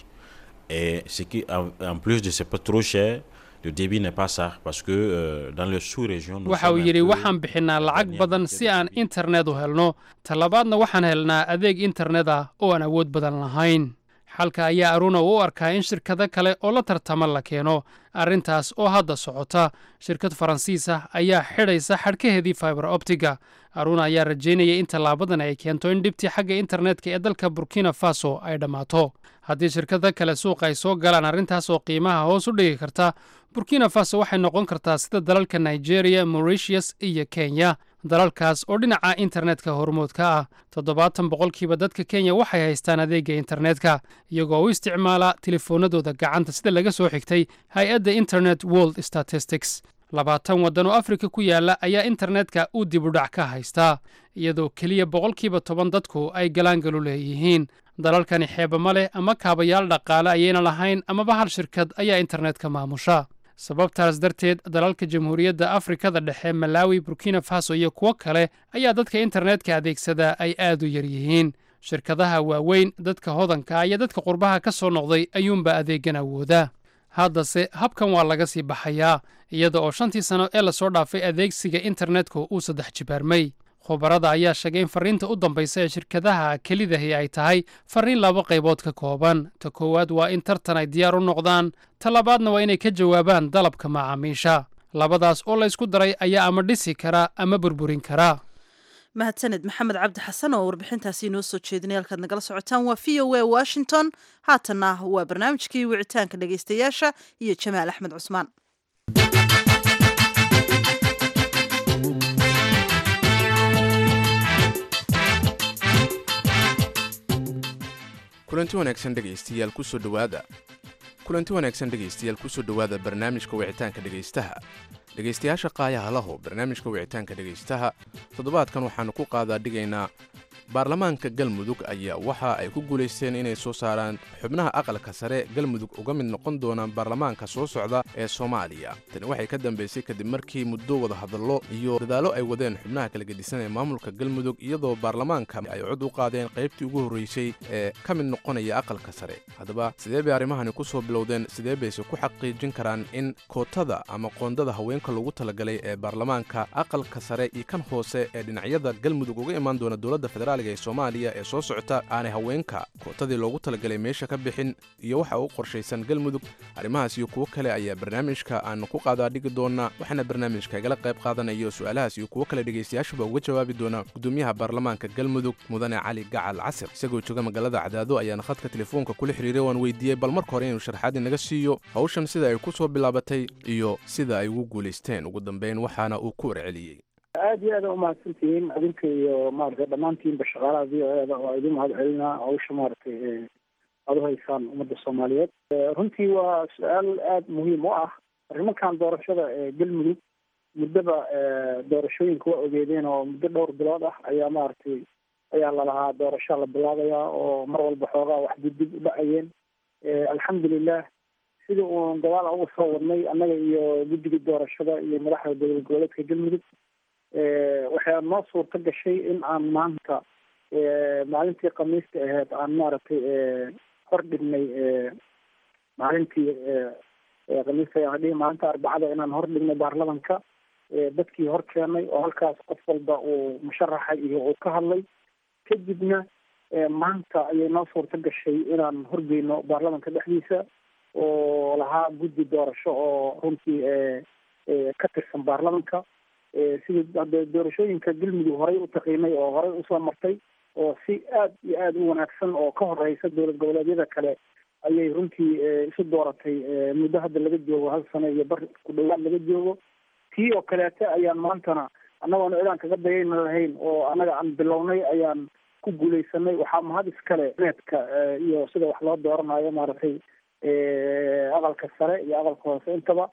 Et ce qui, en, en plus de c'est pas trop cher, le débit n'est pas ça, parce que euh, dans le sous-région, nous waxa uu sommes un yidhi peu- waxaan bixinaa lacag badan si aan internet u helno talabaadna waxaan helnaa adeeg internet ah oo aan awood badan lahayn xalka ayaa aruna u arkaa in shirkado kale oo la tartama la keeno arrintaas oo hadda socota shirkad faransiis ah ayaa xidhaysa xadhkaheedii fiber optiga aruna ayaa rajaynaya in tallaabadan ay keento in dhibtii xagga internetka ee dalka burkina faso ay dhammaato haddii shirkado kale suuqa ay soo galaan arrintaas oo qiimaha hoos u dhigi karta burkina faso waxay noqon kartaa sida dalalka nigeria mauritius iyo kenya dalalkaas oo dhinaca internetka hormoodka ah toddobaatan boqolkiiba dadka kenya waxay haystaan adeegga internetka iyagoo u isticmaala telefoonadooda gacanta sida laga soo xigtay hay-adda internet world statistics labaatan waddan oo afrika ku yaala ayaa internetka uu dibudhac ka haystaa iyadoo keliya boqolkiiba toban dadku ay galaangalu leeyihiin dalalkani xeeba ma leh ama kaabayaal dhaqaale ayayna lahayn amaba hal shirkad ayaa internetka maamusha sababtaas darteed dalalka jamhuuriyadda afrikada dhexe malawi burkina faso iyo kuwo kale ayaa dadka internetka adeegsada ay aad u yar yihiin shirkadaha waaweyn dadka hodanka iyo dadka qurbaha ka soo noqday ayuunba adeegan awooda haddase habkan waa laga sii baxayaa iyada oo shantii sano ee lasoo dhaafay adeegsiga internetka uu saddex jibaarmay khubarada ayaa sheegay in farriinta u dambaysa ee shirkadaha kelidahi ay tahay farriin laba qaybood ka kooban ta koowaad waa in tartan ay diyaar u noqdaan ta labaadna waa inay ka jawaabaan dalabka macaamiisha labadaas oo laysku daray ayaa ama dhisi kara ama burburin kara mahadsaned maxamed cabdi xasan oo warbixintaasi inoo soo jeedinay halkaad nagala socotaan waa v o a washington haatanna waa barnaamijkii wicitaanka dhegaystayaasha iyo jamaal axmed cusmaan kulanti wanaagsan dhegaystayaal kusoo dhowaada kulanti wanaagsan dhegaystayaal kusoo dhowaada barnaamijka wicitaanka dhegaystaha dhegaystayaasha qaayaha laho barnaamijka wicitaanka dhegaystaha toddobaadkan waxaannu ku qaadaa dhigaynaa baarlamaanka galmudug ayaa waxa ay ku guulaysteen inay soo saaraan xubnaha aqalka sare galmudug uga mid noqon doonaan baarlamaanka soo socda ee soomaaliya tani waxay ka dambaysay kadib markii muddo wadahadallo iyo dadaallo ay wadeen xubnaha kala gedisan ee maamulka galmudug iyadoo baarlamaanka ay cod u qaadeen qaybtii ugu horreysay ee ka mid noqonaya aqalka sare haddaba sidee bay arrimahani ku soo bilowdeen sidee bayse ku xaqiijin karaan in kootada ama qoondada haweenka lagu talagalay ee baarlamaanka aqalka sare iyo kan hoose ee dhinacyada galmudug uga imaan doona dowladda federaaliga ee soomaaliya ee soo socota aanay haweenka kootadii loogu talagalay meesha ka bixin iyo waxa u qorshaysan galmudug arrimahaas iyo kuwo kale ayaa barnaamijka aanu ku qaadaa dhigi doona waxaana barnaamijka igala qayb qaadanaya su-aalahaas iyo kuwo kale dhegaystayaashuba uga jawaabi doona gudoomiyaha baarlamaanka galmudug mudane cali gacal casir isagoo jooga magaalada cadaado ayaana khadka telefoonka kula xiriiray waan weydiiyey bal marka hore inuu sharxaad inaga siiyo hawshan sida ay ku soo bilaabatay iyo sida ay ugu guulaysteen ugu dambeyn waxaana uu ku warceliyey aada iyo aada umahadsantihiin adinka iyo maaragtay dhammaantiinba shaqaalaha v o eda oo idin mahad celinaa hawsha maaragtay aada u haysaan ummadda soomaaliyeed runtii waa su-aal aada muhiim u ah arrimankan doorashada ee galmudug muddaba doorashooyinka waa ogeedeen oo muddo dhowr bilood ah ayaa maaragtay ayaa lalahaa doorashaa la bilaabayaa oo mar walba xoogaa wax dibdib u dhacayeen alxamdulilah sidii uun gadaal uga soo wadnay annaga iyo guddiga doorashada iyo madaxda dowlad goboleedka galmudug waxaa noo suurta gashay in aan maanta maalintii khamiista ahayd aan maaragtay hor dhignay maalintii khamiista ayaan dhihi maalinta arbacada inaan hor dhignay baarlamanka dadkii hor keenay oo halkaas qof walba uu musharaxa iyo uu ka hadlay kadibna maanta ayay noo suurta gashay inaan horgeyno baarlamanka dhexdiisa oo lahaa guddi doorasho oo runtii ka tirsan baarlamanka sidii hadee doorashooyinka galmudug horay u taqiinay oo horay usoo martay oo si aad iyo aada u wanaagsan oo ka horeysa dowlad goboleedyada kale ayay runtii isu dooratay muddo hadda laga joogo hal sano iyo bar ku dhawaad laga joogo tii oo kaleete ayaan maantana annagoona cidaan kaga dayayna lahayn oo annaga aan bilownay ayaan ku guuleysanay waxaa mahad iskale needka iyo sida wax loo dooranayo maaragtay aqalka sare iyo aqalka hoose intaba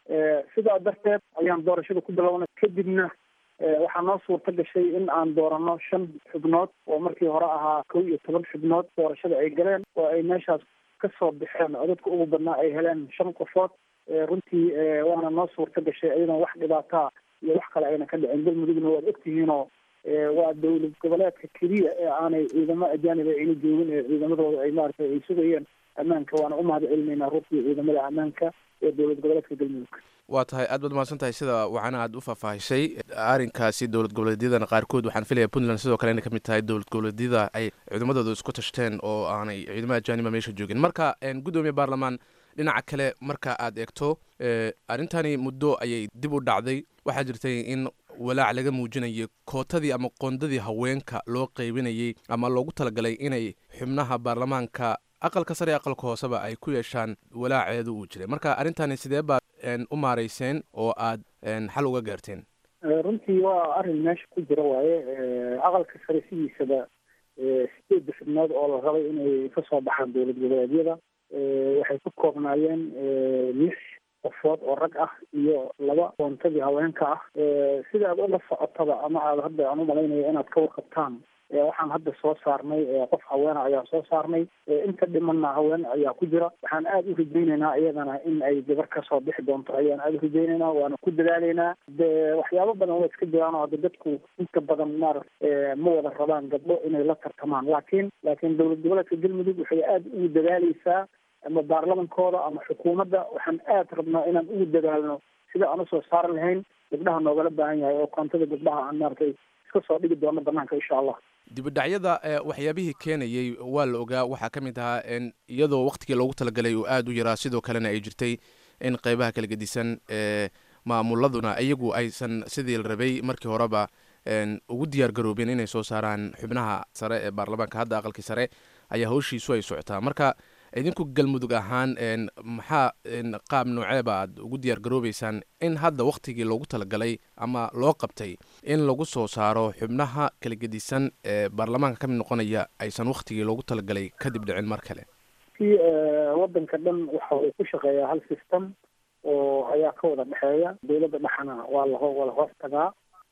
sidaa darteed ayaan doorashada ku bilownay kadibna waxaa noo suurta gashay in aan doorano shan xubnood oo markii hore ahaa kow iyo toban xubnood doorashada ay galeen oo ay meeshaas kasoo baxeen oo dadka ugu badnaa ay heleen shan qofood runtii waana noo suurta gashay ayadoon wax dhibaataa iyo wax kale ayna ka dhicin galmudugna waad ogtihiinoo waa dowlad goboleedka keliya ee aanay ciidamo ajaanib ayna joogin ee ciidamadooda ay maaragtay ay sugayeen ammaanka waana u mahad celinaynaa runtii ciidamada ammaanka ee dowlad goboleedka galmudug waa tahay aad baad mahadsan tahay sida wacana aad u faahfaahisay arrinkaasi dowlad goboleedyadana qaarkood waxaan filaya puntland sidoo kale inay ka mid tahay dowlad goboleedyada ay ciidamadooda isku tashteen oo aanay ciidamada ajaaniba meesha joogin marka gudoomiye baarlamaan dhinaca kale marka aad eegto arrintani muddo ayay dib u dhacday waxaa jirtay in walaac laga muujinayay kootadii ama qoondadii haweenka loo qaybinayay ama loogu talagalay inay xubnaha baarlamaanka aqalka sare aqalka hooseba ay ku yeeshaan walaaceedu uu jiray marka arrintani sidee baad u maarayseen oo aad xal uga gaarteen runtii waa arrin meesha ku jira waaye aqalka sare sidiisaba sideedda xubnood oo la rabay inay kasoo baxaan dowlad goboleedyada waxay ku koobnaayeen lix qofood oo rag ah iyo laba koontadii haweenka ah sida aad ula socotaba ama aad hadda aan umalaynayo inaad ka warqabtaan waxaan hadda soo saarnay qof haweena ayaa soo saarnay inta dhimanna haween ayaa ku jira waxaan aada u rajaynaynaa iyadana in ay gabar kasoo bixi doonto ayaan aada u rajaynaynaa waana ku dadaalaynaa de waxyaabo badan waa iska jiraan oo hadda dadku inta badan maarata ma wada rabaan gabdho inay la tartamaan laakiin laakiin dowlad goboleedka galmudug waxay aada ugu dadaaleysaa ama baarlamankooda ama xukuumadda waxaan aada rabnaa inaan ugu dadaalno sida aan usoo saari lahayn gabdhaha noogala baahan yahay oo koontada gabdhaha aan maaragtay iska soo dhigi doono banaanka insha allah dibidhacyada waxyaabihii keenayey waa la ogaa waxaa ka mid ahaa iyadoo waktigii loogu talagalay uu aada u yaraa sidoo kalena ay jirtay in qeybaha kala gedisan ee maamuladuna iyagu aysan sidii la rabay markii horeba ugu diyaar garoobeen inay soo saaraan xubnaha sare ee baarlamaanka hadda aqalkii sare ayaa hawshiisu ay socotaa marka idinku galmudug ahaan maxaa qaab nooceeba aad ugu diyaar garoobeysaan in hadda waktigii loogu talagalay ama loo qabtay in lagu soo saaro xubnaha kala gedisan ee baarlamaanka ka mid noqonaya aysan waktigii loogu talagalay kadib dhicin mar kale si wadanka dhan waxa uu ku shaqeeyaa hal system oo ayaa ka wada dhexeeya dowladda dhexana waa la waa la hoos tagaa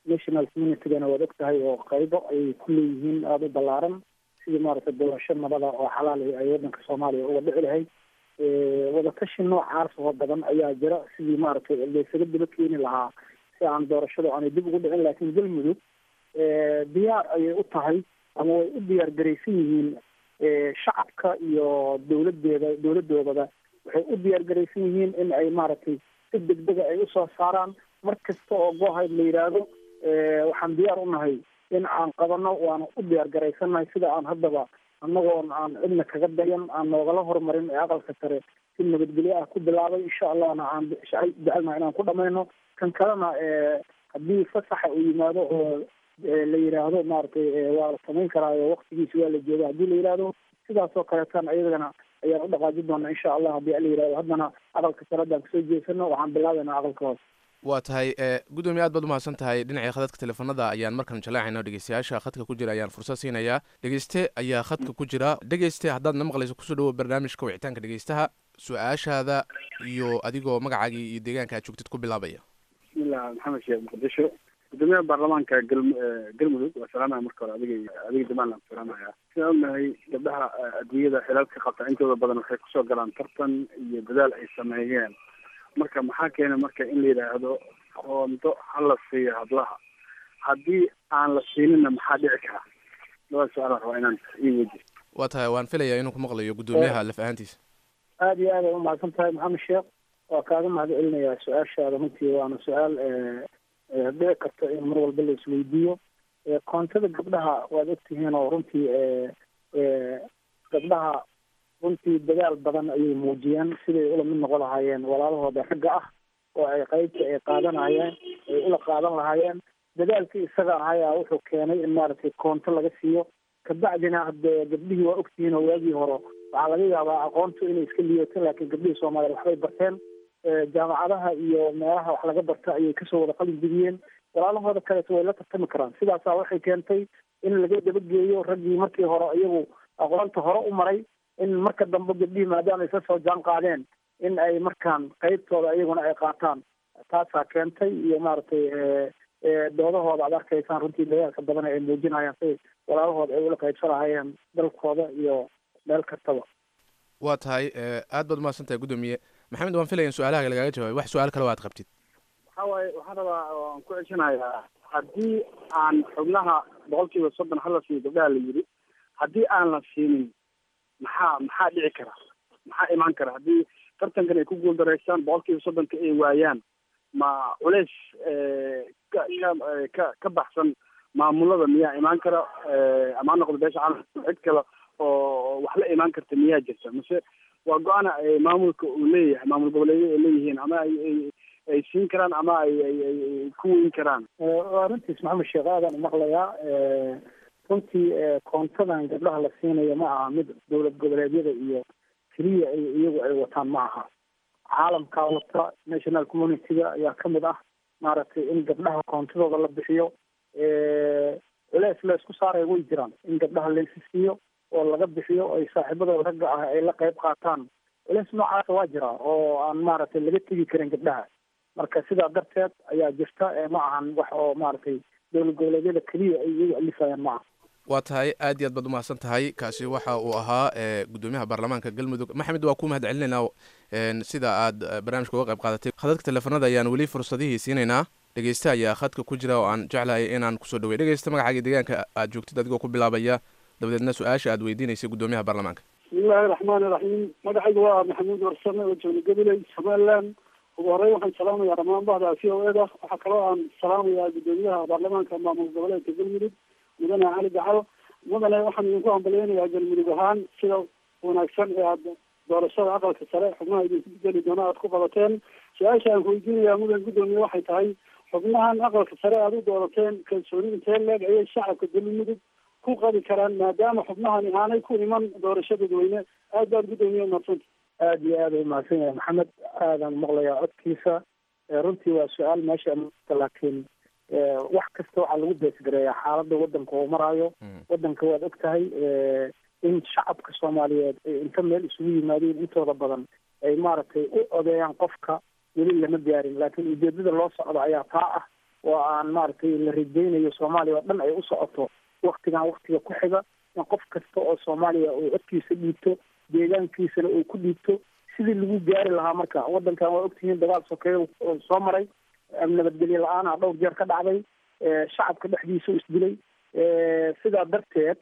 national communitygana waad og tahay oo qaybo ayay ku leeyihiin aada u ballaaran sidii maaragtay doorasho nabada oo xalaal ay waddanka soomaaliya uga dhici lahayd wadatashi noocaas oo badan ayaa jira sidii maaragtay laysaga daba keeni lahaa si aan doorashadu aanay dib ugu dhicin laakiin galmudug diyaar ayay u tahay ama way u diyaar garaysan yihiin shacabka iyo dowladeeda dowladoodaba waxay u diyaar garaysan yihiin in ay maaragtay si degdega ay usoo saaraan mar kasta oo goohayd la yidhaahdo waxaan diyaar u nahay in aan qabano waana u diyaar garaysannahay sida aan haddaba annagoon aan cidna kaga dayan aan noogala horumarin ee aqalka sare si nabadgelyo ah ku bilaabay insha allahna aan jecelnaha inaan ku dhamayno kan kalena haddii fasaxa uu yimaado oo la yidhaahdo maaragtay waa la samayn karaayo waktigiisi waa la jooga haddii la yidhaahdo sidaas oo kaleetan ayadana ayaan u dhaqaajin doonaa insha allah haddii la yidhahdo haddana aqalka sare haddaan kasoo jeesano waxaan bilaabaynaa aqalka hoose waa tahay gudoomiye aad baad umahadsan tahay dhinacii khadadka teleefonada ayaan markan jaleecayna dhegeystayaasha khadka ku jira ayaan fursad siinayaa dhegeyste ayaa khadka ku jira dhegeyste haddaad na maqlayso kusoo dhawo barnaamijka wicitaanka dhegeystaha su-aashaada iyo adigoo magacaagii iyo deegaanka aad joogtid ku bilaabaya bismillah maxamed sheekh muqdisho gudoomiyaha baarlamaanka gal galmudug waa salaamaya marka hore adiga adiga jamaal aan salaamaya sidaan ognahay gabdhaha adduunyada xilalka qabta intooda badan waxay kusoo galaan tartan iyo dadaal ay sameeyeen marka maxaa keena marka in la yidhaahdo qoonto ha la siiyo hablaha haddii aan la siinina maxaa dhici karaa labada su-aal rabaa inaan ii weydiyo waa tahay waan filayaa inuu ku maqlayo gudoomiyaha laf ahaantiisa aada iyo aad ay umahadsan tahay maxamed sheekh waa kaaga mahad celinayaa su-aashaada runtii waana su-aal dhici karta in mar walba la isweydiiyo koontada gabdhaha waad ogtihiin oo runtii gabdhaha runtii dadaal badan ayay muujiyeen siday ula mid noqon lahaayeen walaalahooda ragga ah oo ay qaybta ay qaadanayeen ay ula qaadan lahaayeen dadaalkii isaga ahayaa wuxuu keenay in maaragtay koonto laga siiyo kabacdina hadee gabdhihii waa ogtihiin oo waagii hore waxaa laga yaabaa aqoontu inay iska liidato laakiin gabdhihii soomaaliya waxbay barteen jaamacadaha iyo meelaha wax laga barta ayay kasoo wada qalin jebiyeen walaalahooda kaleeto way la tartami karaan sidaasaa waxay keentay in laga dabageeyo raggii markii hore iyagu aqoonta hore u maray in marka dambe gabdhihii maadaama isla soo jaan qaadeen in ay markaan qaybtooda iyaguna ay qaataan taasaa keentay iyo maaragtay doodahooda aad arkaysaan runtii dadaalka badan ay muujinayaan si walaalahooda ay ula qaybsanahayeen dalkooda iyo meel kastaba waa tahay aad baad umahadsan tahay gudoomiye maxamed waan filaya in su-aalaha lagaaga jawaabay wax su-aal kale o aad qabtid waxa waaye waxaan rabaa waan ku ceshanayaa haddii aan xubnaha boqol kiiba soddon hala siiyo gabdhaha la yidhi haddii aan la siinin maxaa maxaa dhici kara maxaa imaan kara haddii tartankan ay ku guuldareystaan boqol kiiba soddonka ay waayaan ma culeys ka ka ka baxsan maamulada miyaa imaan kara ama ha noqdo beesha caalamka cid kale oo wax la imaan karta miyaa jirta mase waa go-aana maamulka uu leeyahay maamul goboleedyo ay leeyihiin ama ay ay ay siin karaan ama ay ay ay ku weyn karaan waa runtiis maxamed sheekh aadan umaqlayaa runtii koontadan gabdhaha la siinayo ma aha mid dowlad goboleedyada iyo keliya ay iyagu ay wataan ma aha caalamkaa wata national communityga ayaa kamid ah maaragtay in gabdhaha koontadooda la bixiyo culeys la isku saaraya way jiraan in gabdhaha laysi siiyo oo laga bixiyo ay saaxiibadooda ragga ah ay la qayb qaataan culeys noocaasa waa jira oo aan maaragtay laga tegi karin gabdhaha marka sidaa darteed ayaa jirta ma ahan wax oo maaragtay dowlad goboleedyada keliya ay iyagu alifayaan ma aha waa tahay aad iyo aad baad umahadsan tahay kaasi waxa uu ahaa gudoomiyaha baarlamaanka galmudug maxamed waa ku mahad celinaynaa sida aad barnaamijka uga qayb qaadatay khadadka teleefanada ayaan weli fursadihii siinaynaa dhegeyste ayaa khadka ku jira oo aan jeclahay inaan kusoo dhawey dhegeysta magacaaga deegaanka aad joogtid adigoo ku bilaabaya dabadeedna su-aasha aad weydiinaysay gudoomiyaha baarlamaanka bismillahi raxmaani raxiim magacayga waa maxamuud warsame oo joogna gabiley somaliland ugu horey waxaan salaamayaa dhammaan bahda c o eda waxaa kaloo aan salaamayaa gudoomiyaha baarlamaanka maamul goboleedka galmudug mudane cali gacal mudane waxaan idinku hambalyeynayaa galmudug ahaan sida wanaagsan ee aad doorashada aqalka sare xubnaha idinku geli doona aad ku qabateen su-aasha aan ku weydiinayaa mudan gudoomiye waxay tahay xubnahan aqalka sare aad u doorateen kalsooni intee leeg ayay shacabka galmudug ku qabi karaan maadaama xubnahani aanay ku iman doorasho dadweyne aad baad gudoomiye umadsanta aada iyo aad ay umahadsan yahay maxamed aadaan maqlayaa codkiisa runtii waa su-aal meesha laakiin wax kasta waxaa lagu beesgareeyaa xaaladda wadanka uu maraayo wadanka waad og tahay in shacabka soomaaliyeed ay inta meel isugu yimaadeen intooda badan ay maaragtay u odeeyaan qofka weli lama gaarin laakiin ujeedada loo socdo ayaa taa ah oo aan maaragtay la rajaynayo soomaaliya oo dhan ay u socoto waktigan waktiga ku xiga in qof kasta oo soomaaliya uu codkiisa dhiibto deegaankiisana uu ku dhiibto sidii lagu gaari lahaa marka wadankan waa ogtihiin dagaal sokeeyo oo soo maray nabadgelyo la-aana dhowr jeer ka dhacday shacabka dhexdiisa u isdilay sidaa darteed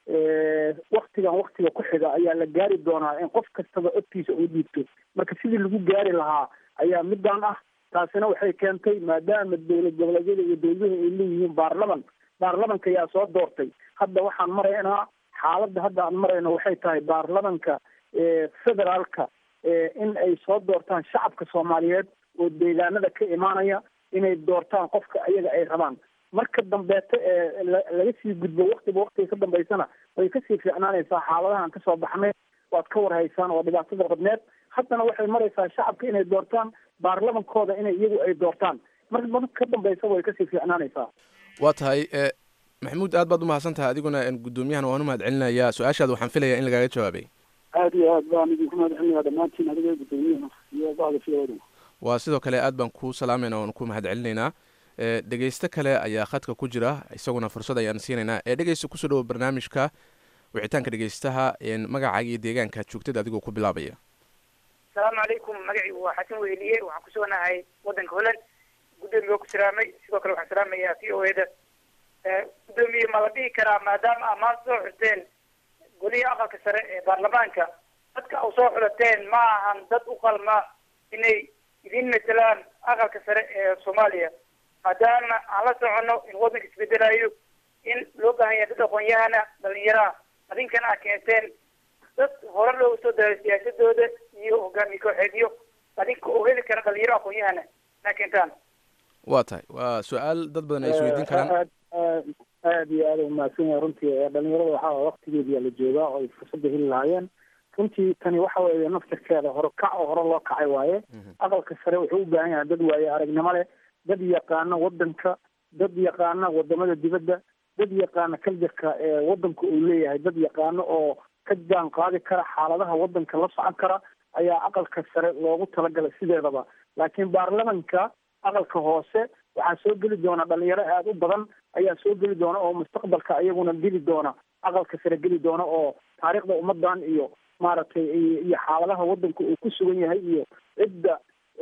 waktigan waktiga ku xiga ayaa la gaari doonaa in qof kastaba codkiisa uu dhiibto marka sidii lagu gaari lahaa ayaa midaan ah taasina waxay keentay maadaama dowlad goboleedyada iyo dowladuhu ay leeyihiin baarlaman baarlamanka ayaa soo doortay hadda waxaan maraynaa xaaladda hadda aan marayno waxay tahay baarlamanka federaalka in ay soo doortaan shacabka soomaaliyeed oo deegaanada ka imaanaya inay doortaan qofka ayaga ay rabaan marka dambeeto ee laga sii gudbo waktiba waktiga ka dambeysana way kasii fiicnaanaysaa xaaladahan kasoo baxnay waad ka warhaysaan oo dhibaatada badneed haddana waxay maraysaa shacabka inay doortaan baarlamankooda inay iyagu ay doortaan mar mar ka dambeysa way kasii fiicnaanaysaa waa tahay maxamuud aad baad umahadsan tahay adiguna guddoomiyahan waan umahad celinayaa su-aashaada waxaan filayaa in lagaaga jawaabay aad iyo aad baan idinku mahad celinayaa dhammaantiin adiga guddoomiyaha iyo bacda fiyoda waa sidoo kale aad baan kuu salaamayna waan ku mahad celinaynaa dhegeysto kale ayaa khadka ku jira isaguna fursad ayaan siinaynaa ee dhegeysta kusoo dhawo barnaamijka wicitaanka dhegeystaha magacaaga iyo deegaanka joogtada adigoo ku bilaabaya asalaamu calaykum magaciigu waa xasan weheliye waxaan ku suganahay wadanka holland guddoomiye waa ku salaamay sidoo kale waxaan salaamayaa v o eda guddoomiye ma la dhihi karaa maadaama aa maanta soo xusteen golihii aqalka sare ee baarlamaanka dadka u soo xulateen ma ahan dad u qalma inay idin matelaan aqalka sare ee soomaaliya maadaama aan la socono in waddanka isbedelayo in loo baahan yahay dad aqoon-yahana dhalinyaraha adinkana aad keenteen dad hore looga soo daray siyaasadooda iyo hogaamiye kooxeedyo adinka oo heli kara dhalinyaro aqoon-yahana inaa keentaan waa tahay waa su-aal dad badan ay isweydiin karaan aad aad aad iyo aad u mahadsan yahay runtii dhalinyarada waxaa waktigeediyaa la joogaa oo ay fursadda heli lahaayeen runtii tani waxa weeye naftirkeeda hore kac oo hore loo kacay waaye aqalka sare wuxuu u baahan yahay dad waaye aragnimo leh dad yaqaana wadanka dad yaqaana wadamada dibadda dad yaqaana kaljarka ee wadanka uu leeyahay dad yaqaano oo ka jaan qaadi kara xaaladaha wadanka la socon kara ayaa aqalka sare loogu talagalay sideedaba laakiin baarlamanka aqalka hoose waxaa soo geli doona dhalinyaro aada u badan ayaa soo geli doona oo mustaqbalka iyaguna geli doona aqalka sare geli doona oo taariikhda ummadan iyo maaragtay iyo xaaladaha wadanka uu ku sugan yahay iyo cidda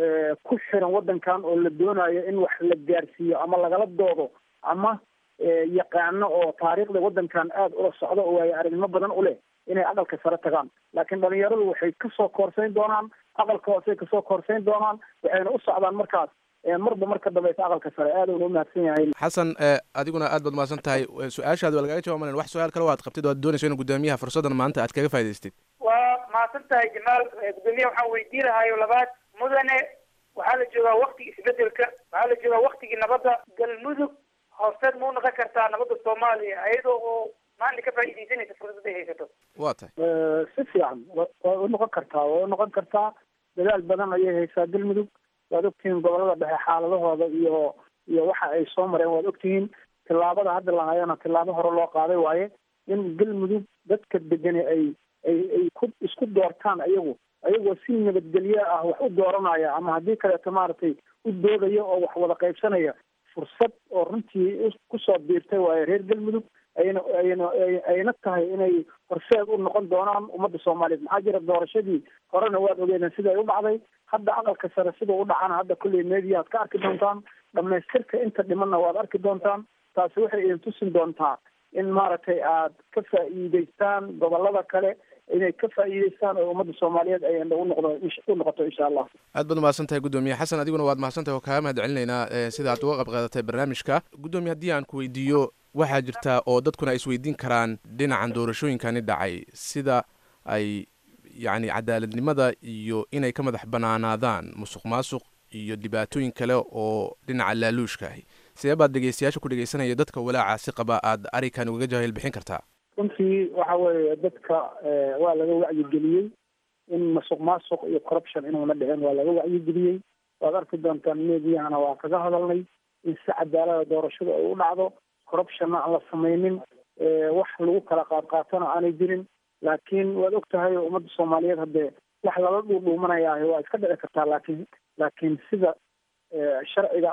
ku xiran wadankan oo la doonayo in wax la gaarsiiyo ama lagala doodo ama yaqaano oo taariikhda wadankan aada ula socdo oo waayo aragnimo badan u leh inay aqalka sare tagaan laakiin dhalinyaradu waxay kasoo koorsayn doonaan aqalka hoose kasoo koorsayn doonaan waxayna u socdaan markaas marba marka dambeysa aqalka sare aad uuna umahadsan yahay xasan adiguna aad baad umahadsan tahay su-aashaadi waa lagaga jawaaban wax su-aal kale waad qabtid waad doonayso in guddoomiyaha fursaddan maanta aad kaga faa'idaystid waa mahadsan tahay jamaal guddoomiyaha waxaan weydii lahayo labaad mudane waxaa la joogaa waktigii isbedelka waxaa la joogaa waktigii nabadda galmudug horseed ma u noqon kartaa nabadda soomaaliya ayadoo oo maanta ka faa'iidaysanaysa fursad ay haysato waa tahay si fiican way u noqon kartaa way u noqon kartaa dadaal badan ayay haysaa galmudug waad ogtihiin gobolada dhexe xaaladahooda iyo iyo waxa ay soo mareen waad ogtihiin tillaabada hadda lahayana tillaabo hore loo qaaday waaye in galmudug dadka degani ay ay ay ku isku doortaan ayagu ayagoo si nabadgelyo ah wax u dooranaya ama haddii kaleeto maaragtay u doodaya oo wax wada qaybsanaya fursad oo runtii kusoo biirtay waaye reer galmudug ayna ayna ayna tahay inay horseed u noqon doonaan ummadda soomaaliyeed maxaa jira doorashadii horena waad ogeedeen siday u dhacday hadda aqalka sare sidau u dhacana hadda kulley mediyaad ka arki doontaan dhamaystirka inta dhimanna waad arki doontaan taasi waxay idin tusin doontaa in maaragtay aad ka faa'iidaystaan gobolada kale inay ka faa'iidaystaan oo ummadda soomaaliyeed ay u noqdo u noqoto insha allah aad baad umahadsan tahay guddoomiye xasan adiguna waad mahadsan tahay oo kaaga mahad celinaynaa sida aad uga qayb qaadatay barnaamijka guddoomiye haddii aan ku weydiiyo waxaa jirta oo dadkuna ay isweydiin karaan dhinacan doorashooyinkani dhacay sida ay yacni cadaaladnimada iyo inay ka madax banaanaadaan musuq maasuq iyo dhibaatooyin kale oo dhinaca laaluushka ahi sidee baad dhegeystayaasha ku dhegeysanaya dadka walaacaasi qaba aad arikan ugaga jahil bixin kartaa runtii waxa weeye dadka waa laga wacyigeliyey in masuq maasuq iyo corruption inuuna dhicin waa laga wacyigeliyey waad arki doontaan meediyahana waa kaga hadalnay in si cadaalada doorashada ay u dhacdo corruptionna aan la samaynin wax lagu kala qaadqaatona aanay jirin laakiin waad og tahay ummadda soomaaliyeed haddee wax lala dhuudhuumanayaahi waa iska dhici kartaa laakiin laakiin sida sharciga ah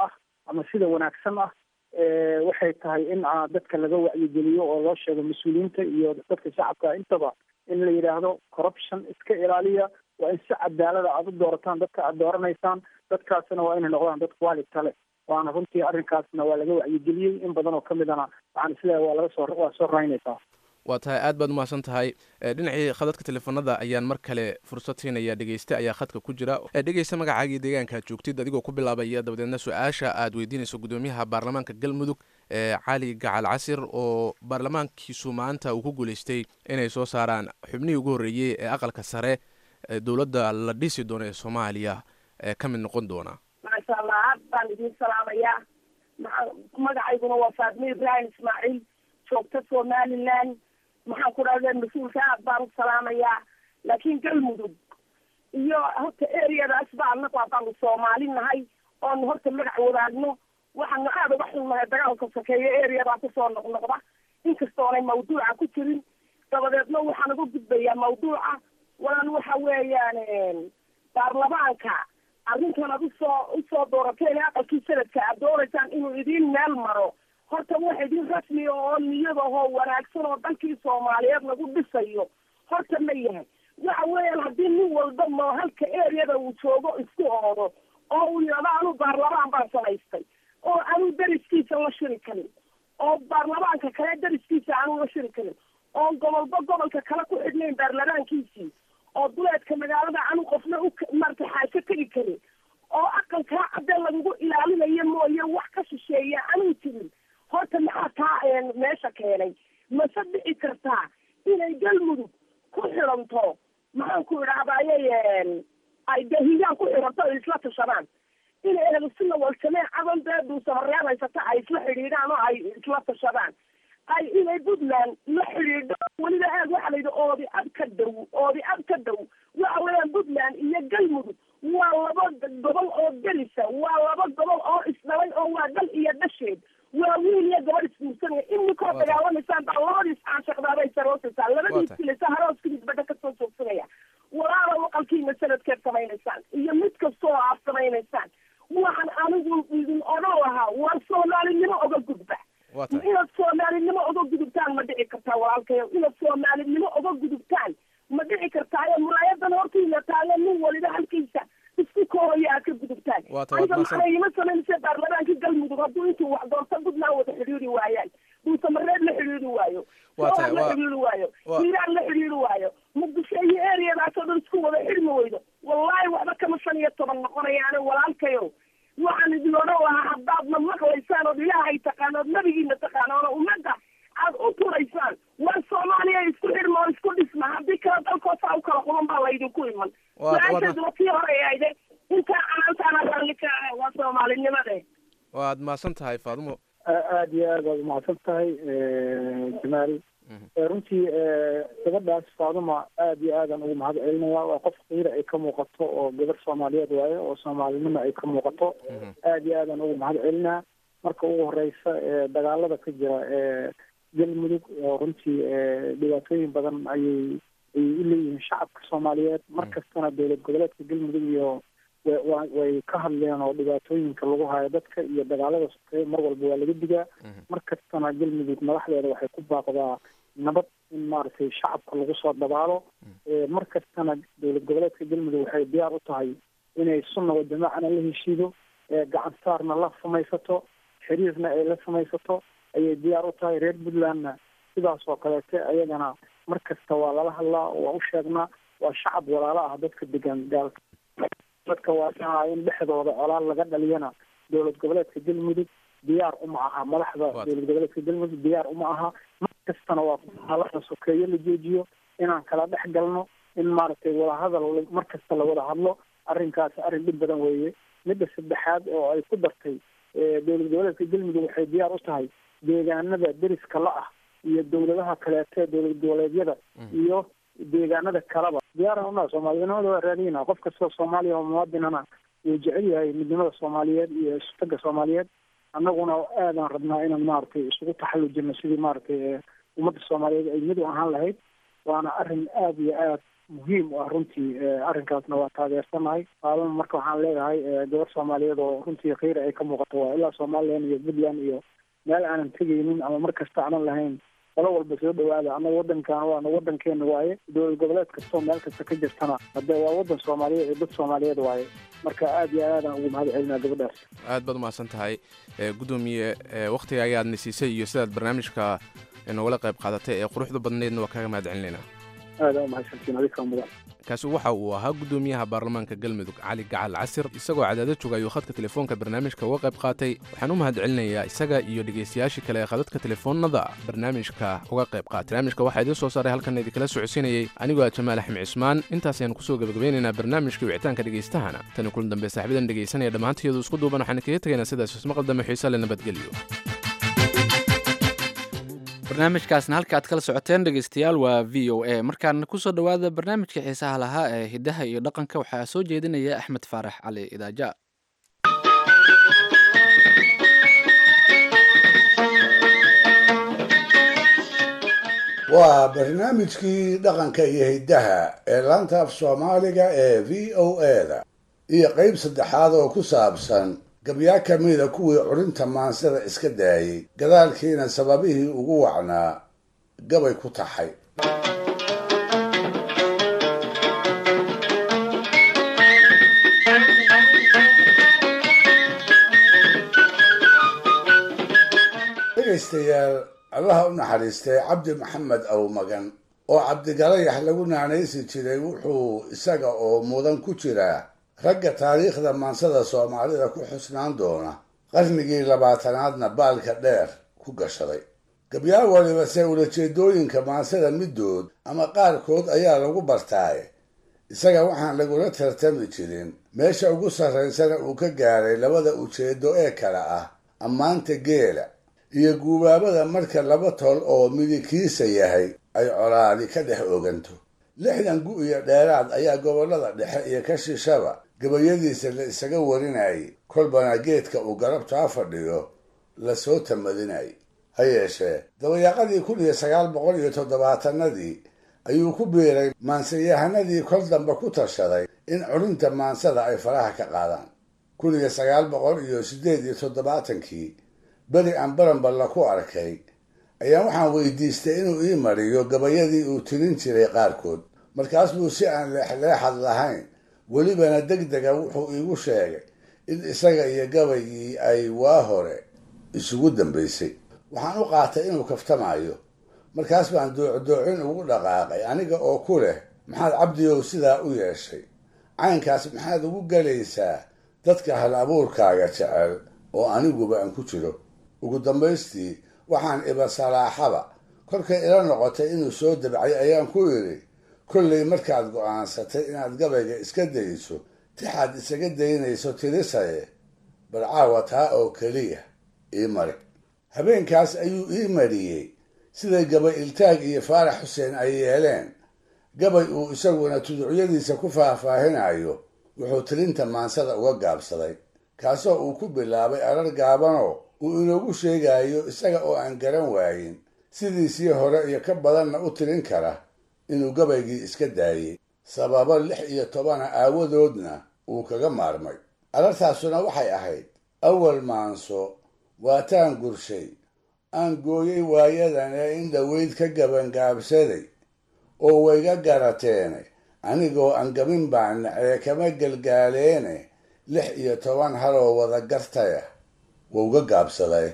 ama sida wanaagsan ah waxay tahay in dadka laga wacyigeliyo oo loo sheego mas-uuliyiinta iyo dadka shacabka intaba in la yidhaahdo corruption iska ilaaliya waa in si cadaalada aada u doorataan dadka aada dooranaysaan dadkaasna waa inay noqdaan dad quality leh waana runtii arrinkaasna waa laga wacyigeliyey in badan oo ka midana waxaan isleeyahay waa laga soo waa soo raynaysaa waa tahay aad baad umahadsan tahay dhinacii khadadka teleefanada ayaan mar kale fursad siinaya dhegeyste ayaa khadka ku jira dhegeysta magacaagii deegaanka aad joogtid adigoo ku bilaabaya dabadeedna su-aasha aad weydiinayso gudoomiyaha baarlamaanka galmudug cali gacal casir oo baarlamaankiisu maanta uu ku guuleystay inay soo saaraan xubnihii ugu horreeyey ee aqalka sare dowladda la dhisi doono ee soomaaliya ee ka mid noqon doona maasha allah aad baan idiin salaamayaa magacayguna waa faadme ibrahim ismaaciil joogta somaliland maxaan ku dhahda mas-uulka aad baan u salaamayaa laakiin galmudug iyo horta areadaas ba anagu haddaanu soomaali nahay oonu horta magac wadaagno waxaanu aada uga xunnahay dagaalka sokeeya areadaa kusoo noqnoqda inkastoonay mawduuca ku jirin dabadeedna waxaan uga gudbayaa mawduuca walan waxa weeyaan baarlamaanka arrintan ad usoo usoo doorateen aqalkii sanadka aad doonaysaan inuu idiin meel maro horta wax idin rasmi oo niyadahoo wanaagsan oo dalkii soomaaliyeed lagu dhisayo horta ma yahay waxa weeyaan haddii nin walba moo halka areada uu joogo isku oodo oo uu yidhahdo anu baarlamaan baan samaystay oo anu dariskiisa la shiri karin oo baarlamaanka kale dariskiisa aanu la shiri karin oo gobolba gobolka kale ku xidhnayn baarlamaankiisii oo duleedka magaalada anu qofna u marta xaasho tegi karin oo aqalkaa cadde lagugu ilaalinayo mooye wax ka shisheeya anuu jirin horta maxaa taa meesha keenay mase dhici kartaa inay galmudug ku xiranto maxaan ku idhahdayay ay dahigaan ku xiranto ay isla tashadaan inay ehlusuna walsameen cadan dee duusamareeb haysata ay isla xidhiidhaan oo ay isla tashadaan ay inay puntland la xidhiidho weliba aad waxaa la yidhi oodi ab ka dow oodi ab ka dow waxa weeyaan puntland iyo galmudug waa laba gobol oo delisa waa laba gobol oo isdhalay oo waa dal iyo dhasheed waa wiil iyo gabadh isguursanaya iminkoo dagaalamaysaan baa labadiis caashaqdaabay saroosaysaa labadiis filisa harooskiis badha kasoo joogsanaya walaala waqalkiina sanadkeed samaynaysaan iyo mid kastoo aad samaynaysaan waxaan anigu idin odhan lahaa waa soomaalinimo oga gudba inaad soomaalinimo oga gudubtaan ma dhici kartaa walaalkayo inaad soomaalinimo oga gudubtaan ma dhici kartaayo muraayadan hortiina taale nin waliba halkiisa isku kooya aad ka gudubtaan aniga maxaa ima samaynaysa baarlamaankii galmudug hadduu intuu wax doorta puntland wada xidhiiri waayaan duusamareed la xidhiiri waayo soor la xidhiiri waayo hiiraan la xidhiiri waayo muqdisho iyo areadaasoo dhan isku wada xidhmi weydo wallahi waxba kama shan iyo toban noqonayaane walaalkayo waxaan idin odhan lahaa haddaadna maqlaysaan ood ilaahay taqaan ood nabigiina taqaanoona ummadda aad u turaysaan war soomaaliya isku xidhma oo isku dhisma haddii kale dalkoosaa u kala quban baa laydinku iman su-aasheeduna tii hore ayde intaa canaantaana raalli ka ah waa soomaalinimade waad mahadsan tahay faadumo aada iyo aad waad umahadsan tahay jamaal runtii gabadhaas faaduma aada iyo aadan ugu mahad celinaya waa qof qiira ay ka muuqato oo gabar soomaaliyeed waaye oo soomaalinimo ay ka muuqato aada iyo aadan ugu mahad celinaa marka ugu horeysa dagaalada ka jira galmudug oo runtii dhibaatooyin badan ayay ay u leeyihiin shacabka soomaaliyeed mar kastana dowlad goboleedka galmudug iyo wa way ka hadleen oo dhibaatooyinka lagu hayo dadka iyo dagaalada sokeeye mar walba waa laga digaa mar kastana galmudug madaxdeeda waxay ku baaqdaa nabad in maaragtay shacabka lagu soo dabaalo mar kastana dowlad goboleedka galmudug waxay diyaar u tahay inay sunna wa jamaacana la heshiido gacan saarna la samaysato xiriirna ay la samaysato ayay diyaar u tahay reer puntlandna sidaas oo kaleete ayagana mar kasta waa lala hadlaa waa u sheegnaa waa shacab walaalo ah dadka degan gaalka dadka waa in dhexdooda colaal laga dhaliyana dowlad goboleedka galmudug diyaar uma aha madaxda dowlad goboleedka galmudug diyaar uma aha mar kastana waa halada sokeeyo la joojiyo inaan kala dhex galno in maaragtay wadahadal mar kasta la wada hadlo arrinkaasi arrin dhib badan weeye midda saddexaad oo ay ku dartay dowlad goboleedka galmudug waxay diyaar u tahay deegaanada deriska la ah iyo dowladaha kaleete dowlad goboleedyada iyo deegaanada kaleba diyaaran unaa soomaalinimada waa raadiyna qof kastoo soomaaliya oo muwaadinana wuu jecel yahay midnimada soomaaliyeed iyo isutaga soomaaliyeed annaguna aadaan rabnaa inaan maaragtay isugu taxallujino sidii maaragtay ummadda soomaaliyeed ay mid u ahaan lahayd waana arrin aada iyo aad muhiim u ah runtii arrinkaasna waa taageersanahay qaadan marka waxaan leeyahay gabar soomaaliyeed oo runtii kheyr ay ka muuqato waa ilaa somalilan iyo puntland iyo meel aanan tegaynin ama mar kasta aanan lahayn qolo walba soo dhawaada annaga wadankan waana wadankeena waaye dowlad goboleed kastoo meel kasta ka jirtana hadee waa wadan soomaaliyeed iyo dad soomaaliyeed waaye marka aad iyo aadaan ugu mahad celinaa gabadhaas aad baad umahadsan tahay gudoomiye waktiga ayaadna siisay iyo sidaad barnaamijka nogala qayb qaadatay ee quruxda badneydna waa kaga mahad celinaynaa aada umahadsantiin adika mudan kaasi waxa uu ahaa gudoomiyaha baarlamaanka galmudug cali gacal casir isagoo cadaado jooga ayuu khadka telefoonka barnaamijka uga qayb qaatay waxaan u mahad celinayaa isaga iyo dhegaystayaashii kale ee khadadka telefoonada barnaamijka uga qayb qaatay barnaamijka waxaa idiin soo saaray halkan idinkala socodsiinayey anigoo ah jamaal axmed cismaan intaasaynu kusoo gebagabeynaynaa barnaamijka wicitaanka dhegaystahana tani kulan dambe saaxiibadan dhegaysanaya dhammaantayadu isku duuban waxaan kaga tegaynaa sidaas ismaqal dambe xiisa le nabadgelyo barnaamijkaasna halka aad kala socoteen dhegeystayaal waa v o a markaana kusoo dhowaada barnaamijka xiisaha lahaa ee hiddaha iyo dhaqanka waxaa soo jeedinaya axmed faarax cali idaaja waa barnaamijkii dhaqanka iyo hiddaha ee laanta af soomaaliga ee v o a-da iyo qeyb saddexaad oo ku saabsan gabyaa ka mida kuwii curinta maansada iska daayey gadaalkiina sababihii ugu wacnaa gabay ku taxay dhegaystayaal allaha u naxariistay cabdi maxamed awmagan oo cabdigalayax lagu naanaysi jiray wuxuu isaga oo mudan ku jiraa ragga taariikhda maansada soomaalida ku xusnaan doona qarnigii labaatanaadna baalka dheer ku gashaday gabyaa waliba se ulajeedooyinka maansada middood ama qaarkood ayaa lagu bartaaye isaga waxaan lagula tartami jirin meesha ugu sarraysana uu ka gaaray labada ujeedo ee kale ah ammaanta geela iyo guubaabada marka laba tol oo midikiisa yahay ay colaadi ka dhex oganto lixdan gu iyo dheeraad ayaa gobollada dhexe iyo ka shishaba gabayadiisa la isaga warinayay kolbana geedka uu garabtaa fadhiyo lasoo tamadinayay ha yeeshee dabayaaqadii kun iyo sagaal boqol iyo toddobaatanadii ayuu ku biiray maansayahanadii kol dambe ku tashaday in curinta maansada ay faraha ka qaadaan kun iyo sagaal boqol iyo siddeed iyo toddobaatankii beri aan baranballa ku arkay ayaa waxaan weydiistay inuu ii mariyo gabayadii uu tirin jiray qaarkood markaas buu si aan leexleexad lahayn welibana deg dega wuxuu iigu sheegay in isaga iyo gabaygii ay waa hore isugu dambaysay waxaan u qaatay inuu kaftamayo markaas baan doocdoocin ugu dhaqaaqay aniga oo ku leh maxaad cabdiyow sidaa u yeeshay caynkaas maxaad ugu galaysaa dadka hal abuurkaaga jecel oo aniguba aan ku jiro ugu dambaystii waxaan iba salaaxaba kolkay ila noqotay inuu soo dabcay ayaan ku idhi kollay markaad go'aansatay inaad gabayga iska dayso tixaad isaga daynayso tirisaye bal caawa taa oo keliya ii mari habeenkaas ayuu ii mariyey siday gabay iltaag iyo faarax xuseen ay yeeleen gabay uu isaguna tuducyadiisa ku faahfaahinayo wuxuu tirinta maansada uga gaabsaday kaasoo uu ku bilaabay arar gaabanoo uu inoogu sheegayo isaga oo aan garan waayin sidiisii hore iyo ka badanna u tirin kara inuu gabaygii iska daayey sababo lix iyo tobana aawadoodna uu kaga maarmay arartaasuna waxay ahayd awal maanso waataan gurshay aan gooyey waayadan ee in dhoweyd ka gabangaabsaday oo wayga garateene anigoo aan gabin baan nacee kama galgaaleene lix iyo toban haloo wada gartaya wauga gaabsaday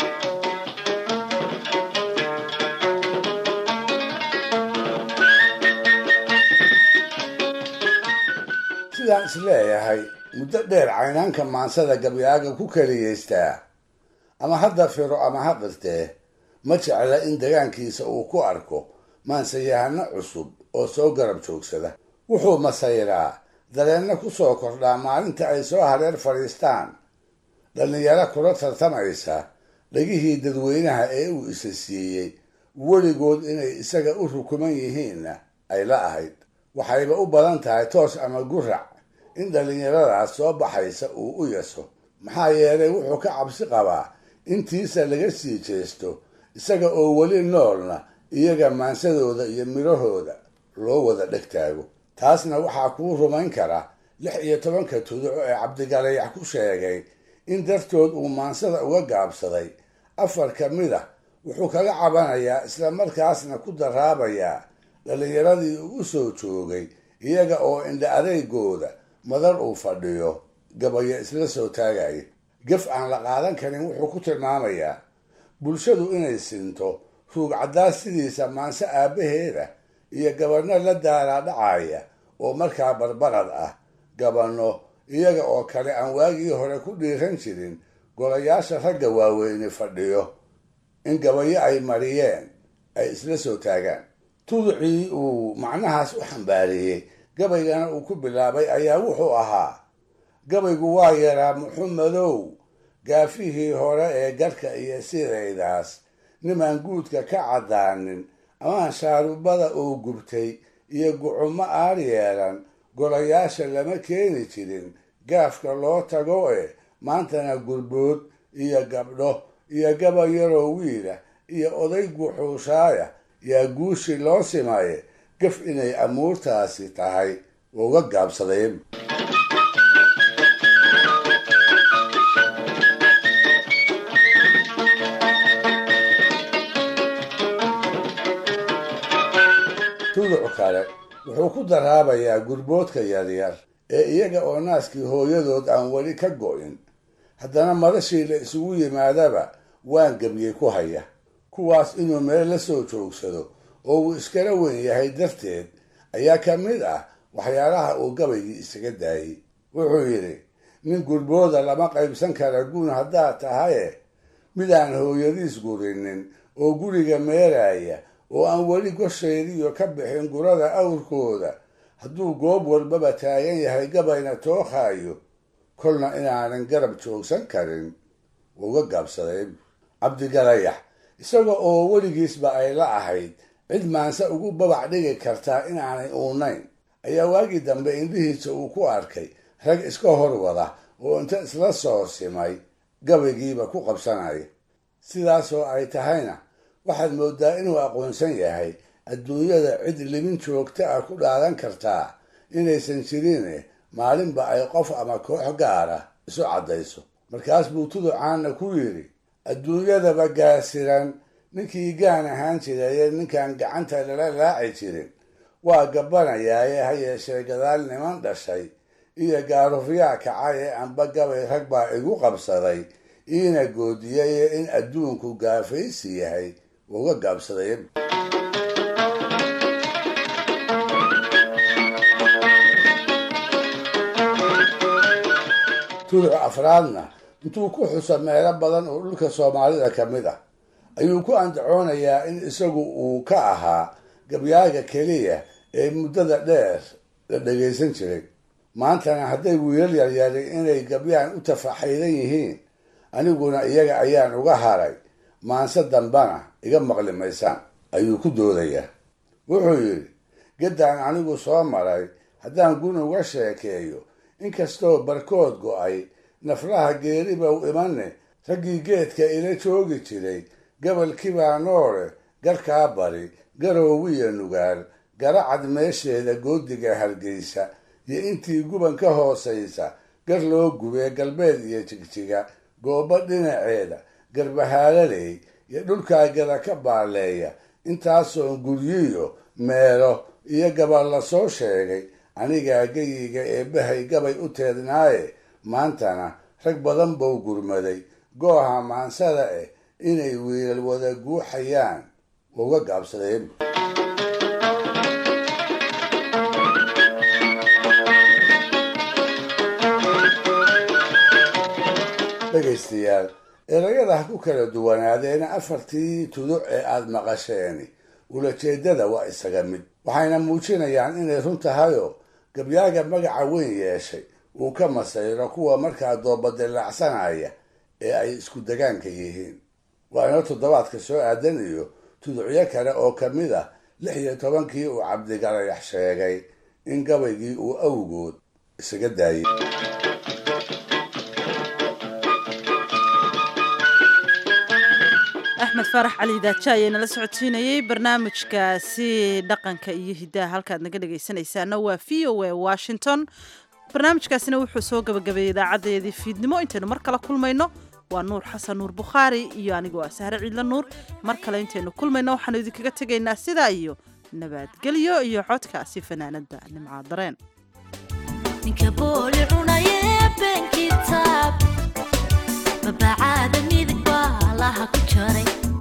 sidaan isleeyahay muddo dheer caynaanka maansada gabyaaga ku keliyaystaa ama hadda firo ama ha qirtee ma jecla in degaankiisa uu ku arko maansayahano cusub oo soo garab joogsada wuxuu masayraa dareenna ku soo kordhaa maalinta ay soo hareer fadhiistaan dhallinyaro kula tartamaysa dhegihii dadweynaha ee uu isa siiyey weligood inay isaga u rukuman yihiinna ay la ahayd waxayba u badan tahay toos ama gurac in dhallinyaradaas soo baxaysa uu u yaso maxaa yeelay wuxuu ka cabsi qabaa intiisa laga sii jeesto isaga oo weli noolna iyaga maansadooda iyo midhahooda loo wada dheg taago taasna waxaa kuu rumayn kara lix iyo tobanka tuduco ee cabdigalayax ku sheegay in dartood uu maansada uga gaabsaday afar ka mid a wuxuu kaga cabanayaa isla markaasna ku daraabayaa dhallinyaradii uu u soo joogay iyaga oo indha adeygooda madar uu fadhiyo gabayo isla soo taagaya gaf aan la qaadan karin wuxuu ku tilmaamayaa bulshadu inay sinto ruug caddaas sidiisa maanse aabbaheeda iyo gabanno la daalaadhacaya oo markaa barbarad ah gabanno iyaga oo kale aan waagii hore ku dhiiran jirin golayaasha ragga waaweyne fadhiyo in gabayo ay mariyeen ay isla soo taagaan tuducii uu macnahaas u xambaariyey gabaygana uu ku bilaabay ayaa wuxuu ahaa gabaygu waa yaraa muxumedow gaafihii hore ee garhka iyo sidaydaas nimaan guudka ka caddaanin amaan shaarubada oo gubtay iyo gucumo aar yeelan golayaasha lama keeni jirin gaafka loo tago e maantana gurbood iyo gabdho iyo gaba yaroo wiila iyo oday guxuushaaya yaa guushi loo simaye gaf inay amuurtaasi tahay uga gaabsadeen tuduc kale wuxuu ku daraabayaa gurboodka yaryar ee iyaga oo naaskii hooyadood aan weli ka go'in haddana madashii la isugu yimaadaba waan gebyey ku haya kuwaas inuu meel la soo joogsado oo uu iskala weyn yahay darteed ayaa ka mid ah waxyaalaha uu gabaygii isaga daayey wuxuu yidhi nin gurbooda lama qaybsan kara guun haddaad tahaye midaan hooyadiis gurinin oo guriga meeraaya oo aan weli gosheediyo ka bixin gurada awrkooda hadduu goob walbaba taagan yahay gabayna tookhaayo kolna inaanan garab joogsan karin uga gaabsaday cabdigalayax isaga oo weligiisba ay la ahayd cid maanse ugu babac dhigi kartaa inaanay uunayn ayaa waagii dambe indhihiisa uu ku arkay rag iska hor wada oo inta isla soo simay gabaygiiba ku qabsanaya sidaasoo ay tahayna waxaad moodaa inuu aqoonsan yahay adduunyada cid libin joogta ah ku dhaadan kartaa inaysan jirin maalinba ay qof ama koox gaara isu caddayso markaas buu tuducaanna ku yidhi adduunyadaba gaasiran ninkii gaan ahaan jirayee ninkaan gacanta lala laaci jirin waa gabanayaaye ha yeeshee gadaal niman dhashay iyo gaarufyaa kacay ee anba gabay rag baa igu qabsaday iina goodiyaye in adduunku gaafaysi yahay uga gaabsaday tuduc afraadna intuu ku xuso meelo badan oo dhulka soomaalida ka mid ah ayuu ku andacoonayaa in isagu uu ka ahaa gabyaaga keliya ee muddada dheer la dhagaysan jiray maantana hadday wiilal yaryari inay gabyaan u tafaxaydan yihiin aniguna iyaga ayaan uga haray maanse dambana iga maqli maysaan ayuu ku doodayaa wuxuu yidhi gaddaan anigu soo maray haddaan gun uga sheekeeyo inkastoo barkood go'ay naflaha geeriba u imane raggii geedka ila joogi jiray gabalkibaa noole garkaa bari garoowiya nugaal garacad meesheeda goodiga hargeysa iyo intii guban ka hoosaysa gar loo gubee galbeed iyo jigjiga goobo dhinaceeda garbahaalaley iyo dhulkaa gada ka baaleeya intaasoon guryiyo meelo iyo gabal la soo sheegay anigaa geyiga eebbahay gabay u teednaaye maantana rag badan buu gurmaday gooha maansada eh inay wiilal wada guuxayaan uga gaabsadeen dhegaystayaal erayada ha ku kala duwanaadeena afartii tuduc ee aada maqasheeni ulajeedada waa isaga mid waxayna muujinayaan inay run tahayoo gabyaaga magaca weyn yeeshay uu ka masayro kuwa markaa doobadilaacsanaya ee ay isku degaanka yihiin waa inoo toddobaadka soo aadan iyo tuducyo kale oo ka mid ah lix iyo tobankii uu cabdigalayax sheegay in gabaygii uu awgood isaga daayay axmed faarax cali daaja ayaa nala socodsiinayey barnaamijkaasi dhaqanka iyo hiddaha halkaad naga dhegaysanaysaana waa v o a washington barnaamijkaasina wuxuu soo gabagabeeyey idaacadeedii fiidnimo intaynu mar kale kulmayno waa nuur xasan nuur bukhaari iyo anigoo ah sahre ciidla nuur mar kale intaynu kulmayno waxaanu idinkaga tegaynaa sidaa iyo nabadgelyo iyo codkaasi fanaanada nimcaa dareen ninka booli cunaye been kitaab mabacaada midig baa laha ku jaray